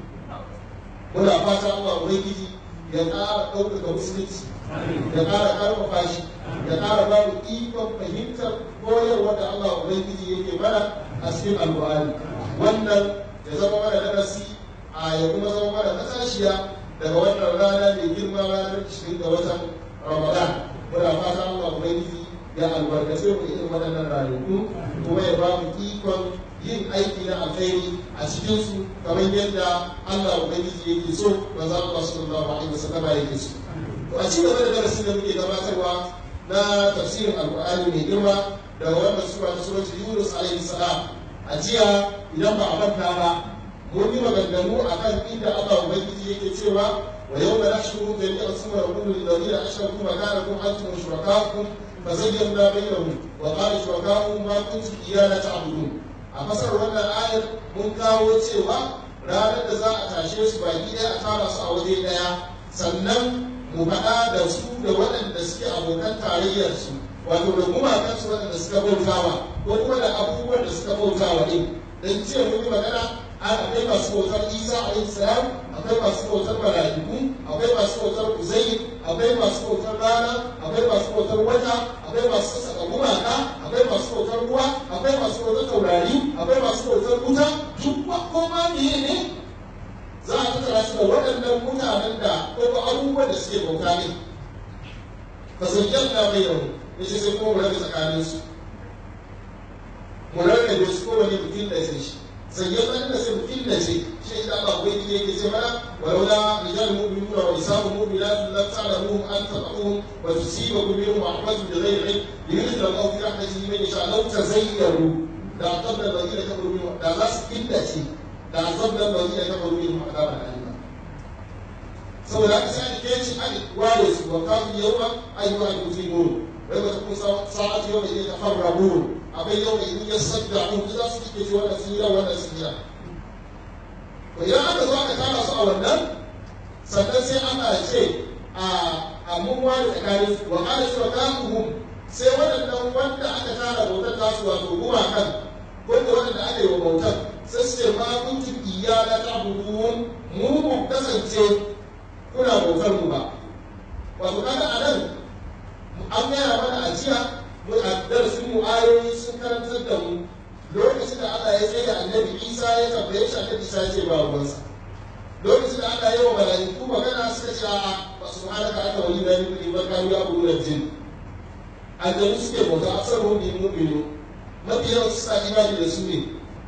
muna fata Allah ubangiji ya ƙara ɗaukaka musulunci ya ƙara ƙarfafa shi ya ƙara ba mu ikon fahimtar koyarwa da Allah ubangiji yake mana a cikin alƙur'ani wannan ya zama mana darasi a ya kuma zama mana matashiya daga wannan rana mai girma ranar 20 ga watan Ramadan muna fata Allah ubangiji ya albarkace mu irin waɗannan ranaku kuma ya ba mu ikon yin aiki na alkhairi a cikin su kamar yadda Allah ubangiji yake so manzo Allah sallallahu alaihi wasallam yake so to a cikin da darasin da muke gabatarwa na tafsirin alqur'ani mai girma daga wannan sura ta suratul yunus alaihi salam a jiya idan ba a manta ba mun yi maganganu akan inda Allah ubangiji yake cewa wa yawma nahshuru jami'a sura wa kullu alladhina ashraku makanakum antum wa shurakaukum فزينا بينهم وقال شركاؤهم ما كنتم إيانا تعبدون a fasar wannan ayar mun kawo cewa ranar da za a tashe su baki ɗaya a tara su a waje ɗaya sannan mu faɗa da su da waɗanda suke abokan tarayyar su wato da gumakan su waɗanda suka bautawa ko kuma da abubuwan da suka bautawa ɗin dan ce mun yi magana akwai masu bautar isa alaihi salam akwai masu bautar mala'iku akwai masu bautar uzayr akwai masu bautar rana akwai masu bautar wata akwai masu saka gumaka akwai masu bautar ruwa akwai masu bautar taurari akwai masu bautar wuta duk koma meye ne za a tattara su da waɗannan mutanen da ko ko abubuwan da suke bauta ne fa zayyana bayyana yace sai kuma mu rabe tsakanin su mu rarrabe su kowane mutum da sai shi zayyana da sai mutum da ce shi da Allah bai yi yake ce mana walaula rijal mu'minuna wa nisa'u mu'minatun lam ta'lamuhum an tad'uhum wa tusibakum minhum rahmatun bi ghayri ilm yudkhil Allah fi rahmatihi man yasha law tazayyaru da qabla alladhina kafaru minhum da za su killace da azabna alladhina kafaru minhum adaban alima saboda haka sai ake ci an ware su wa kafin yawma ayyuhal mujrimun wai wata kun sa'ati yawma idan tafarrabun akwai yau da in ya sadda mun za su kike ci wannan sira wannan sira to idan aka zo aka tara su a wannan sannan sai Allah ya ce a a mun wani tsakanin su wa qala shurakaahum sai waɗannan wanda aka tara bautar tasu wato gumakan ko da waɗanda aka yi wa bautar sai su ce ma kuntum iyyana ta'budun mu mu kasance kuna bautar mu ba wato kaga anan an gaya mana a jiya darasin mu ayoyi sun karantar da mu lokacin da Allah ya tsaye da annabi Isa ya tambaye shi annabi Isa ya ce ba ruwansa lokacin da Allah ya yi wa mala'iku magana suka ce a ba su hana ka aka wani na nufi ba ka yi abu da jin aljanu suke bauta a san rubi mu'minu mafi yawan su sa imani da su ne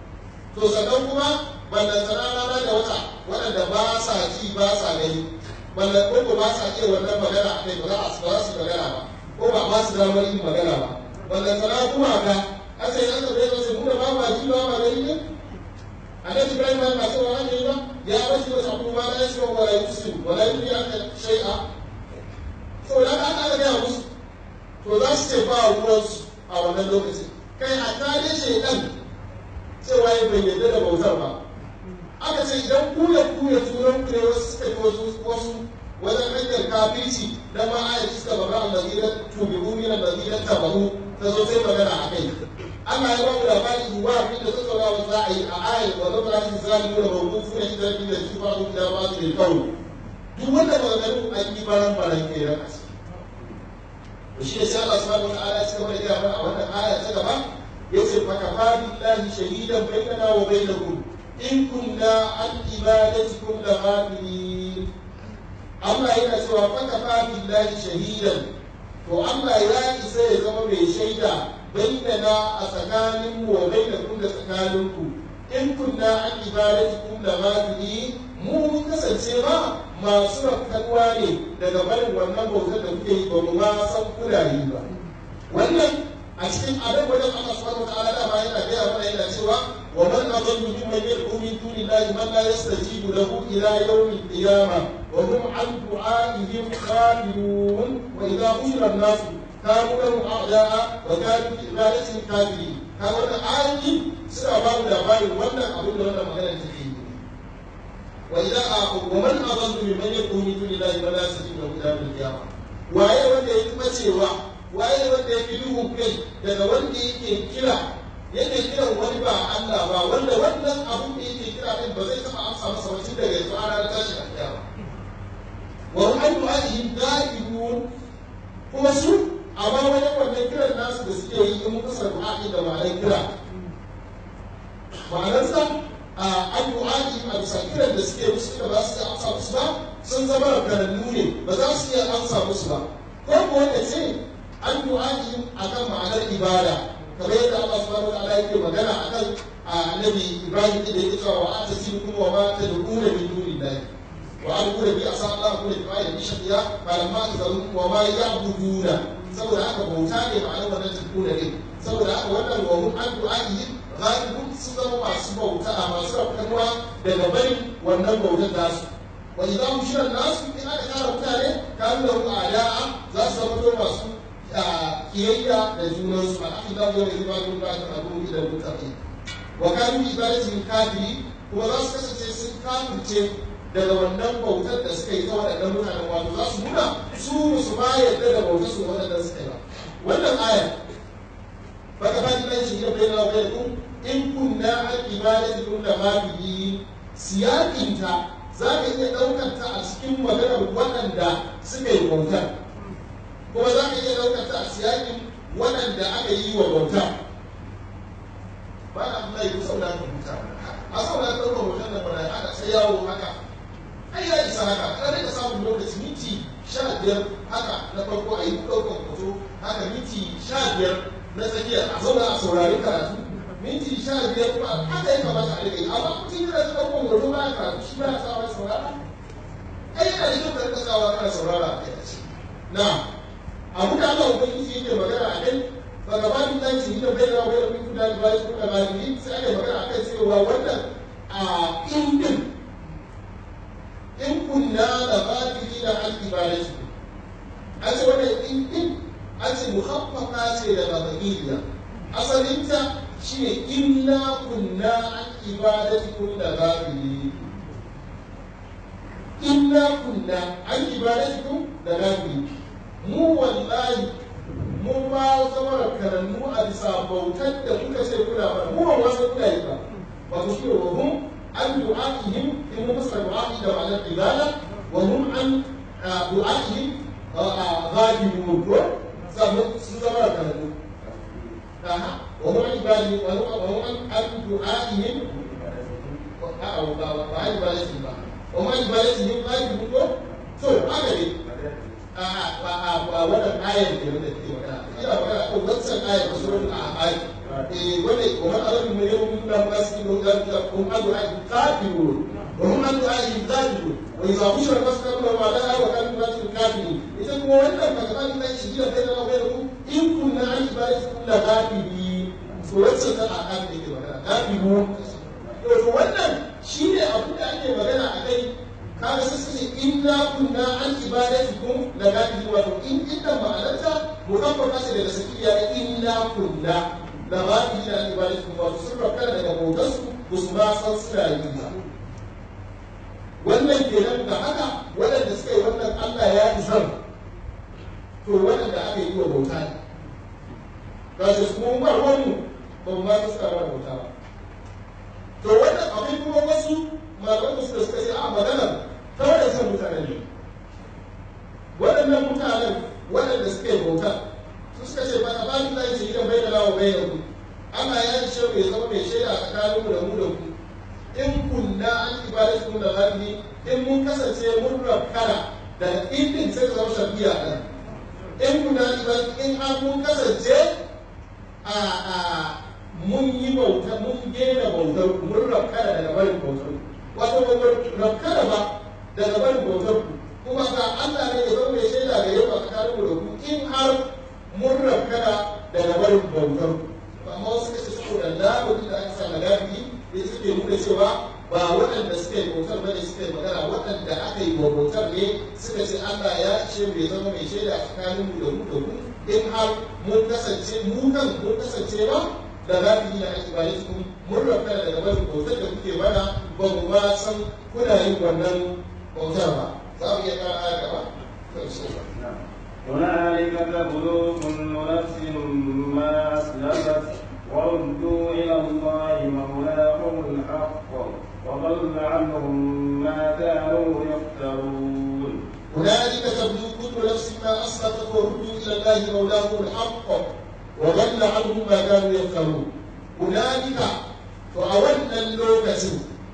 to sannan kuma ballantana rana da wata waɗanda ba sa ji ba sa gani balla ko ba sa iya wannan magana a kai ba za su ba su magana ba ko ba ba su damar yin magana ba balla sana kuma ga asa yi aka bai wasu kuma ba ma ji ba ma gani ne annabi ibrahim ba ma cewa haka yi ba ya rasu wasu abubuwa na yasi wa wala yusu wala yusu ya ka shai'a saboda haka aka gaya musu to za su ce ba ruwansu a wannan lokacin kai a tare shaidan cewa ya bai yarda da bautar ba aka ce idan ku ya ku ya turan ku ne wasu suka yi wasu wasu wajen hanyar kafirci dan ma ayat suka baba allazina tubiru min allazina tabahu ta zo sai magana a kai Allah ya bamu labari wa abin da tattaunawa za a yi a ayat wa zama rasu zalimu da mawqufu na idan da shi ba ku da ba su da kawo duk wanda maganganu an yi baran baran ke ran asiri shi ne sai Allah subhanahu wa ta'ala ya cika mana gaya mana a wannan aya ta gaba yace fa kafa billahi shahidan bainana wa bainakum in kunna an ibadatikum la ghafilin Allah yana cewa fa kafa billahi shahidan to Allah ya isa ya zama mai shaida bainana a tsakanin mu wa bainakum da tsakaninku in kunna an ibadatikum la ghafilin mu mun kasance ba masu rafkanuwa ne daga barin wannan bautar da kuke yi ba mu ma san kuna yi ba wannan a cikin abin wajen Allah subhanahu wa ta'ala dama yana gaya mana yana cewa wa man adallu mimman yad'u min dunillahi man la yastajibu lahu ila yawmil qiyamah wa hum an du'a'ihim ghafilun wa idha hushira an-nas kanu lahum a'da'a wa kanu fi ibadatihim kafirin ka wannan ayoyi suna ba mu labarin wannan abin da wannan magana take yi wa idha wa man adallu mimman yad'u min dunillahi man la yastajibu lahu ila yawmil qiyamah waye wanda ya kuma cewa waye wanda ya fi duhun kai daga wanda yake kira yake kiran wani ba Allah ba wanda wannan abun da yake kira din ba zai taba amsa masa ba tun daga yanzu ana da tashi a kiyama wa hum an du'a'ihim da'ibun kuma su amma wani wannan kiran nasu da suke yi in muka sa du'a'i da ma'anar kira ma'anarsa a an du'a'ihim a bisa kiran da suke musu da ba su iya amsa musu ba sun zama rankarannu ne ba za su iya amsa musu ba ko ko wanda ce an du'a'ihim akan ma'anar ibada kamar yadda Allah subhanahu wa ta'ala yake magana akan annabi Ibrahim da yake cewa wa atasibukum wa ma tad'una min dunillahi wa aqulu bi asa Allah kullu bi ayati shaqiya falamma tazalu wa ma ya'buduna saboda haka bauta ne ma'anar wannan tad'una ne saboda haka wannan wa hum an du'a'ihim ghalibun sun zama masu bauta a masu rafkanuwa daga barin wannan bautar tasu wa idan shirin nasu in aka kara mutane kanu da ada'a za su zama masu kiyayya da junansu a ake da yau da ba dun ba ta abu da mutane wa kanu ibadatin kafiri kuma za su kasance sun kafirce daga wannan bautar da suka yi ta waɗannan mutanen wato za su nuna su musu ma yadda da bautar su waɗannan suka yi ba wannan aya fa ka fadi nan shi ya bayyana wa bayyana in kunna an ibadatin da ma biyi siyakinta za ka iya ɗaukar ta a cikin maganar waɗanda suka yi bautar kuma za ka iya ɗaukar ta a siyakin waɗanda aka yi wa bauta ba na Allah yi saboda ka huta a saboda ka ɗaukar hoton da bana aka sai yawo haka ai ya isa haka ka rika samun lokaci minti sha biyar haka na farko a yi ɗaukar hoto haka minti sha biyar na tsakiya a zauna a saurari karatu minti sha biyar kuma haka ya kamata a rika yi amma mutum yana da ɗaukar hoto ba ya karatu shi ba ya sa wani saurara ai yana da kyau ka rika sawa kana saurara a kai na abu da Allah ubangiji yake magana a kai ba gaba da ta ce da bai rawa da mutum da ba shi da galibi sai aka magana akan cewa wannan a indin in kunna da galibi da an ibadatu an ce wannan indin an ce muhaffaka ce daga bagiliya asalinta shine inna kunna an ibadatu da galibi inna kunna an ibadatu da galibi mu wallahi mu ma zama karannu a bisa bautar da kuka ce kuna ba mu ba wasu kuna yi ba ba ku shi wa hum an du'a'ihim in mu musa du'a'i da ma'anar ibada wa hum an du'a'ihim ghalibun ko sun zama karannu wa hum an ibadi wa hum an du'a'ihim a'a ba ba ibadatin ba wa hum an ibadatihim ghalibun ko to haka ne a wannan ayar da wanda ke magana ina magana kan wancan ayar da surun a ayar eh wanda kuma Allah mai yau mun da ba su da da kun adu ai kafiru wa hum adu ai zalim kafiri wa idza bushira al-masal wa la wa kan nasu kafiri ita kuma wannan magana da shi da kai da mai ku in kunna an ibadatu kullu kafiri to wacce ta a kan da ke magana kafiru to wannan shine abu da ake magana a kai kaga sai sai inna kunna an ibadatukum la kafiri wato in inda ma'anarta mukaffara ce daga sakiya inna kunna la kafiri an ibadatukum wato sun rakkara daga bautarsu ba su ma san suna yi ba wannan kenan da haka waɗanda suka yi wannan Allah ya isar to waɗanda aka yi wa bauta ne ga shi su kuma ba wani ba mu ma suka ba bauta ba to wannan abin kuma wasu malaman suka suka ce a maganar ta waɗancan mutanen ne waɗannan mutanen waɗanda suka yi bauta su suka ce ba a ba ni zai ce idan bai da lawa bai da ku Allah ya ce ya zama mai shaida a tsakaninmu da mu da ku in kunna an ibadatu kun da ghabi in mun kasance mun rakkara da idin sai zama shafiya ɗan in kunna an ibadatu in har mun kasance a a mun yi bauta mun gena bautar mun rakkara daga barin bautar wato ba mu rakkara ba daga barin bautar ku kuma ga Allah ne ya zama mai shaida da yau a tsakaninmu da ku in har mun rakkara daga barin bautar ku amma wasu kace saboda labarin da aka sa magana da suke nuna cewa ba waɗanda suka yi bautar bane suka yi magana waɗanda aka yi wa bautar ne suka ce Allah ya ce bai zama mai shaida tsakanin mu da mu da mu in har mun kasance mu kan mun kasance ba da za ku yi na aiki bayan su mun rafa daga barin bautar da kuke mana ba mu ma san kuna yin wannan bautar ba za mu iya ƙara aya gaba هنالك تبلو كل نفس ما أسلفت وردوا إلى الله مولاهم الحق وضل عنهم ما كانوا يفترون هنالك تبلو كل نفس ما أسلفت وردوا إلى الله مولاهم الحق وضل عنهم ما كانوا يفترون هنالك فأولنا اللوكة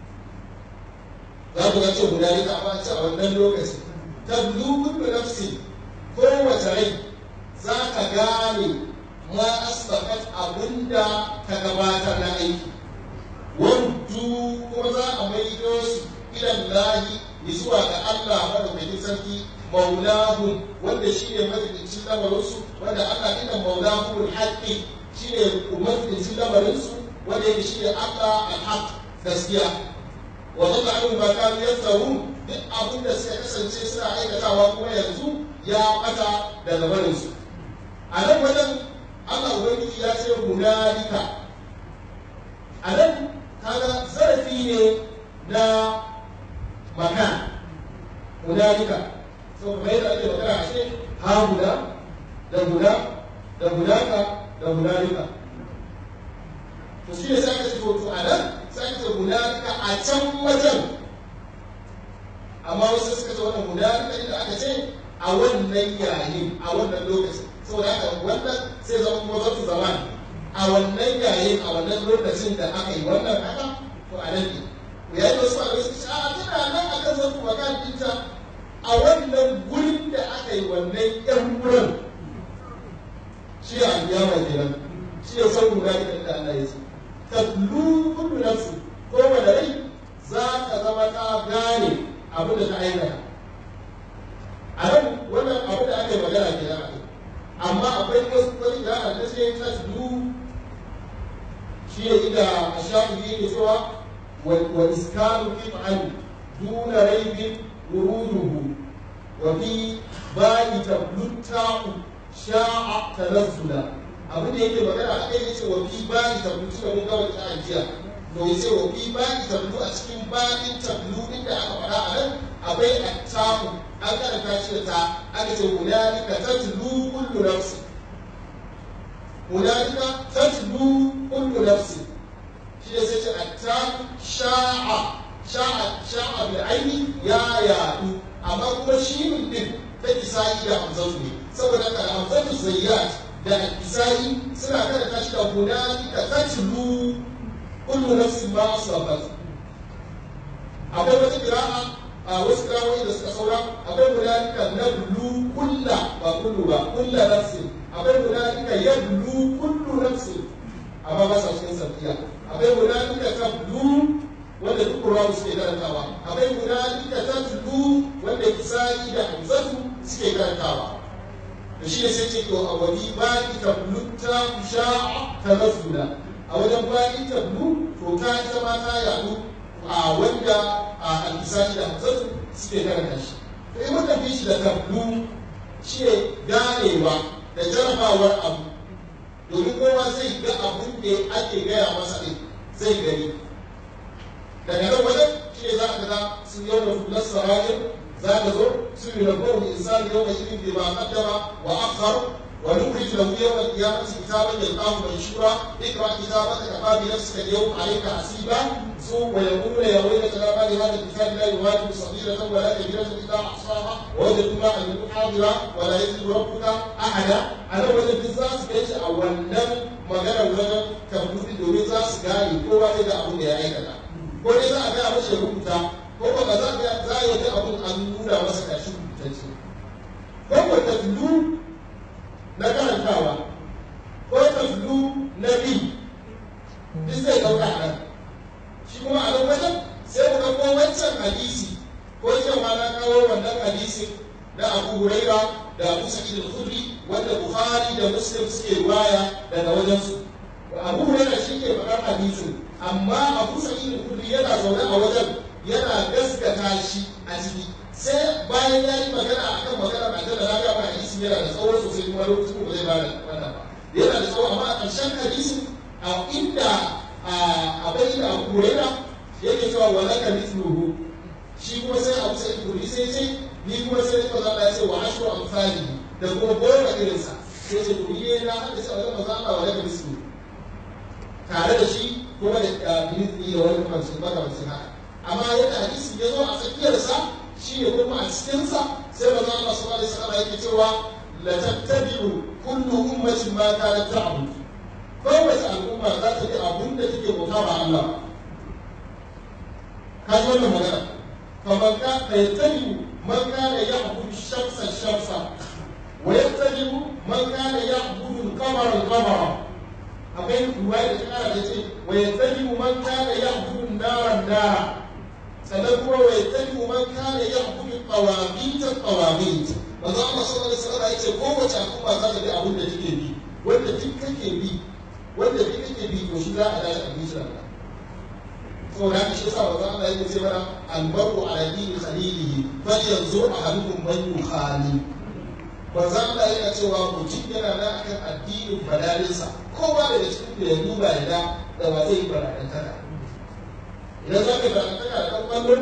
za ku ga ce hunalika amma ce a wannan lokaci tablu kullu nafsin kowace rai za ka gane ma asbaqat abinda ta gabatar na aiki wandu kuma za a maido su ilan lahi zuwa ga Allah madaukakin sarki maulahu wanda shi ne mafificin lamarinsu wanda Allah ina maulahu haƙƙi shi ne mafificin lamarinsu wanda yake shi ne Allah alhaq gaskiya wa zalla anhu ma kanu yaftarun duk abin da suka kasance suna aikatawa kuma yanzu ya bata daga barinsu a nan wajen Allah Ubangiji ya ce hunalika a nan kaga zarafi ne na makan hunalika so kuma yadda ake magana a ce ha huna da huna da hunaka da hunalika to shi ne sai aka ce to a nan sai aka ce hunalika a can wajen amma wasu suka ce wannan hunalika inda aka ce a wannan yayin a wannan lokacin saboda haka wannan sai zama kuma zartu zaman a wannan yayin a wannan lokacin da aka yi wannan haka to a nan ne ya yi wasu malamai suka ce a tana nan akan zartu makan dinta a wannan gurin da aka yi wannan yan wurin shi a aliyama kenan shi ya san guda da inda Allah ya ce tatlu kullu nafsi ko wanda rai za ka zama ta gane abin da ta aikata a nan wannan abu da aka yi magana ke nan amma akwai wasu wani da aka ce ta du shi ne inda a shafi yake cewa wa iskanu qit'an duna raibin wuruduhu wa fi ba'i tablutta'u sha'a tanazzula abin da yake magana a kai yace wa fi ba'i tablutu da mun ga wata ajiya to yace wa fi ba'i tablu a cikin ba'in tablu inda aka faɗa a nan akwai attaku an karanta shi da ta aka ce hunalika tatlu kullu nafsi hunalika tatlu kullu nafsi shi ne sai ce attaku sha'a sha'a sha'a bil aini ya yadu amma kuma shi din ta isa'i da hamzatu ne saboda haka hamzatu zayyat da isa'i suna karanta shi da hunalika tatlu kullu nafsin ma asabat akwai wata qira'a a wasu kirawoyi da suka saura akwai hunalika na bulu kulla ba kullu ba kulla nafsin akwai hunalika ya bulu kullu nafsin amma ba sa cikin safiya akwai hunalika ta bulu wanda duk kurawa suke karantawa akwai hunalika ta kisa'i da hamzatu suke karantawa da shi ne sai ce to a wani ba'i tablutta sha'a ta rasula a wajen ba'i tablu to ta ita ma ta yadu a wanda a al-kisa'i da hamzatu suke karanta shi to in muka fi shi da tablu shi ne ganewa da jarabawar abu domin kowa zai ga abin da ake gaya masa ɗin zai gani daga nan wajen shi ne za ka ga sun yau da fulas sarajin za ka zo sun yi rabuwar insan yau da irin da ba kaddama wa akhar wa nukhrij lahu yawm al-qiyamati kitaban yalqahu manshura ikra kitabaka kafa bi nafsika al-yawma alayka hasiba su wa yaqulu ya waylata la ma li hadha al-kitab la yughadiru saghiratan wa la kabiratan illa ahsaha wa wajadu ma amilu hadira wa la yazlimu rabbuka ahada ana wajen duk za su kai shi a wannan maganar wajen tabbuti domin za su gane kowa zai ga abin da ya aikata ko dai za a gaya masa ya rubuta ko ba ba za a ga za a yi abin an nuna masa kashi rubutacce ko ko taflu na karantawa ko taflu na bi duk zai ɗauka a nan shi kuma a nan wajen sai mu ɗauko wancan hadisi ko cewa na kawo wannan hadisin na abu huraira da abu sa'id al-khudri wanda bukhari da muslim suke waya daga wajensu abu huraira shi ke faɗar hadisin amma abu sa'id al-khudri yana zaune a wajen yana gaskata shi a ciki sai bayan ya yi magana akan magana a da na ga hadisi yana da tsawo sosai kuma lokacin ba zai bada wannan ba yana da tsawo amma a ƙarshen hadisin a inda a bai da abu huraira yake cewa wala ka mithluhu shi kuma sai abu sa'id al-khudri sai ce ni kuma sai ka zalla ya ce wa ashru amsali da kuma goma irinsa sai ce to yi na hadisi a wajen manzo Allah wala ka mithluhu tare da shi kuma da bizni da wani kamancin makamancin haka amma yadda hadisi ya zo a tsakiyarsa shi ne kuma a cikinsa sai manzo Allah sallallahu alaihi wasallam yake cewa la tattabi'u kullu ummatin ma kanat ta'bud kowace al'umma za ta bi abun da take bauta ba Allah ka ji wannan magana faman ka yattabi'u man kana ya'budu shamsa shamsa wa yattabi'u man kana ya'budu al-qamara al-qamara akwai ruwaya da ta kara da ce wa yattabi'u man kana ya'budu an-nara an-nara sannan kuma wa yattabi'u man kana ya'budu qawamit qawamit manzo Allah sallallahu alaihi wasallam yace kowace al'umma za ta bi abin da take bi wanda duk kake bi wanda duk kake bi to shi za a dace a bisa Allah saboda haka shi yasa manzo Allah yake ce mana al-mar'u ala dini khalilihi falyanzur ahadukum man yukhali manzo Allah yana cewa mutum yana nan akan addinin badalinsa kowa daga cikin da ya duba ya da da ba zai yi baradantaka idan za ka yi baradantaka da ɗan ƙwallo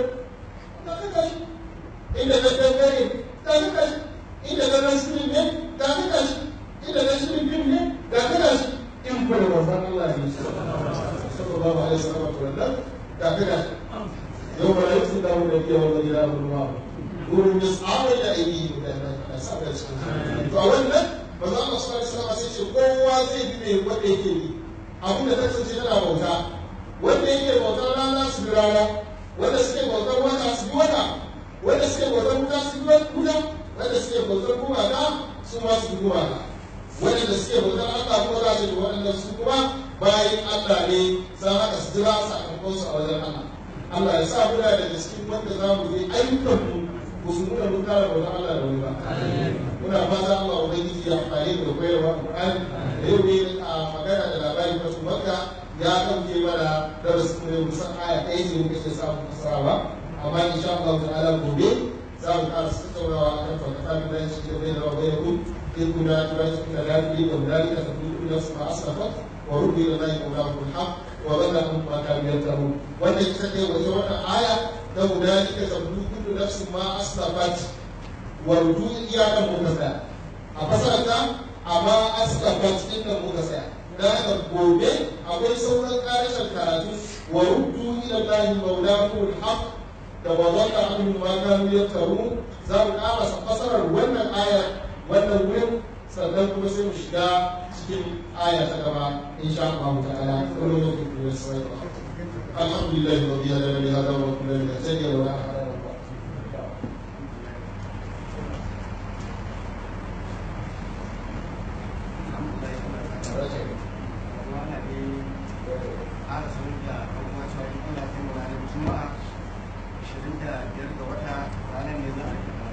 ka kaka shi inda ka dangare ka kaka shi inda ka nan shirin ne ka kaka shi inda ka shirin fim ne ka kaka shi in kuma da manzon Allah ne sallallahu alaihi wasallam to wannan ka kaka shi yau ba yau sun dawo da biya wanda gida ruwa wurin yas'awa da ainihi da na sa da shi to a wannan manzo Allah sallallahu alaihi wasallam sai ce kowa zai bi mai wanda yake bi abin da kasance yana bauta wanda yake bautar rana su bi rana wanda suke bautar wata su bi wata wanda suke bautar wuta su bi wuta wanda suke bautar gumaka su ma su bi gumaka wanda suke bautar Allah kuma za su bi waɗanda su kuma bayan Allah ne za haka su jira sakamakon su a wajen Allah Allah ya sa muna daga cikin wanda za mu yi ayyukan mu ba su nuna mun kara bautar Allah da wani ba muna fata Allah ubangiji ya amfani da koyarwa Qur'ani da yau ne a magana da labari ta su Makka ya dauke mana darasin ne mu san aya ɗaya ne muke ce samu fasarawa amma insha Allah ta'ala gobe za mu ƙara tattaunawa akan fakata min da shi da da bai ku in kuna turanci kuna da ku da mulali ka tafi da su ma asafat wa rubi da nayi kuma ku haq wa balla kun ma ka biyar taru wanda ita ce wata wannan aya da mulali ka tafi kullu nafsin ma asafat wardu iyakan muka tsaya a fasarta amma asafat din nan muka tsaya da haka gobe akwai sauran karishin karatu wa ruddu ila lahi maulahu alhaq da wa zalla anhu ma kanu yaftaru za mu karasa fasarar wannan aya wannan wurin sannan kuma sai mu shiga cikin aya ta gaba insha Allah ta'ala kullu lokacin da sai alhamdulillah rabbil alamin hada wa kullu min tajalla wa la juma'a 25 ga wata ranar ne za a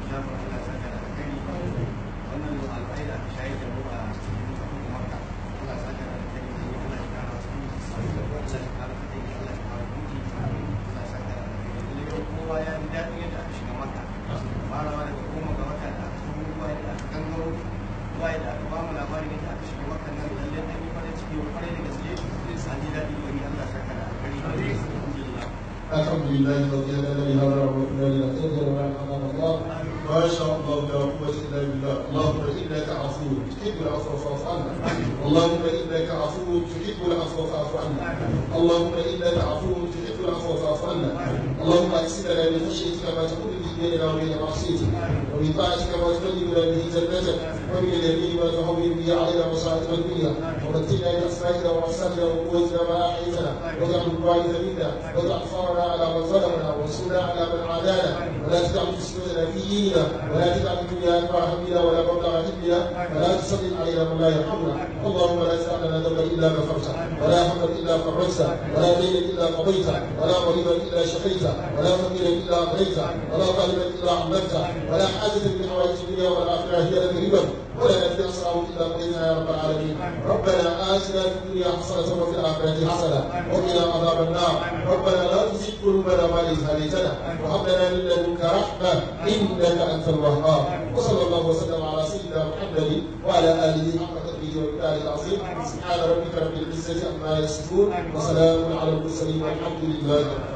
jafar Allah saka da kai wannan al'ai da aka shayar da mu a cikin makka Allah saka da kai Allah ya kara su Allah ya kara fadi Allah ya kara buji Allah saka da kai lalle kowa ya ji daɗin yadda aka shiga makka farawa daga goma ga wata da aka shigo ruwa da aka gangaro ruwa da aka ba mu labarin yadda aka shiga makka nan lalle an yi farin ciki kwarai da gaske an ji daɗi wani Allah saka da kai alhamdulillah الحمد لله الذي هدانا لهذا وكنا لنهتدي لولا ان هدانا الله ما شاء الله لا قوه الا بالله اللهم انك عفو تحب العفو فاعف عنا اللهم انك عفو تحب العفو فاعف عنا اللهم انك عفو تحب العفو فاعف عنا اللهم اكسب لنا من خشيتك ما تقول به بيننا وبين معصيتك ومن طاعتك ما تبلغنا به جنتك ومن اليمين ما تهون به علينا مصائب الدنيا ومتنا باسمائنا وابصارنا وقوتنا ما احييتنا واجعل الوارث منا واجعل ثارنا على من ظلمنا وانصرنا على من عادانا ولا تجعل تسلمنا في ديننا ولا تجعل الدنيا اكبر همنا ولا مبلغ علمنا ولا تسلط علينا من لا يرحمنا اللهم لا تدع لنا ذنبا الا غفرته ولا هما الا فرجته ولا دينا الا قضيته ولا مريضا الا شفيته ولا فقيرا الا اغنيته ولا ظالما الا عملته ولا حاجه من حوائج الدنيا والاخره هي لك ربا ولا نبي اصرعه الا قضيتها يا رب العالمين ربنا اتنا في الدنيا حسنه وفي الاخره حسنه وقنا عذاب النار ربنا لا تزغ قلوبنا بعد إذ هديتنا وهب لنا من لدنك رحمه انك انت الوهاب وصلى الله وسلم على سيدنا محمد وعلى اله حق قدره ومقداره العظيم سبحان ربك رب العزه عما يصفون وسلام على المرسلين والحمد لله رب العالمين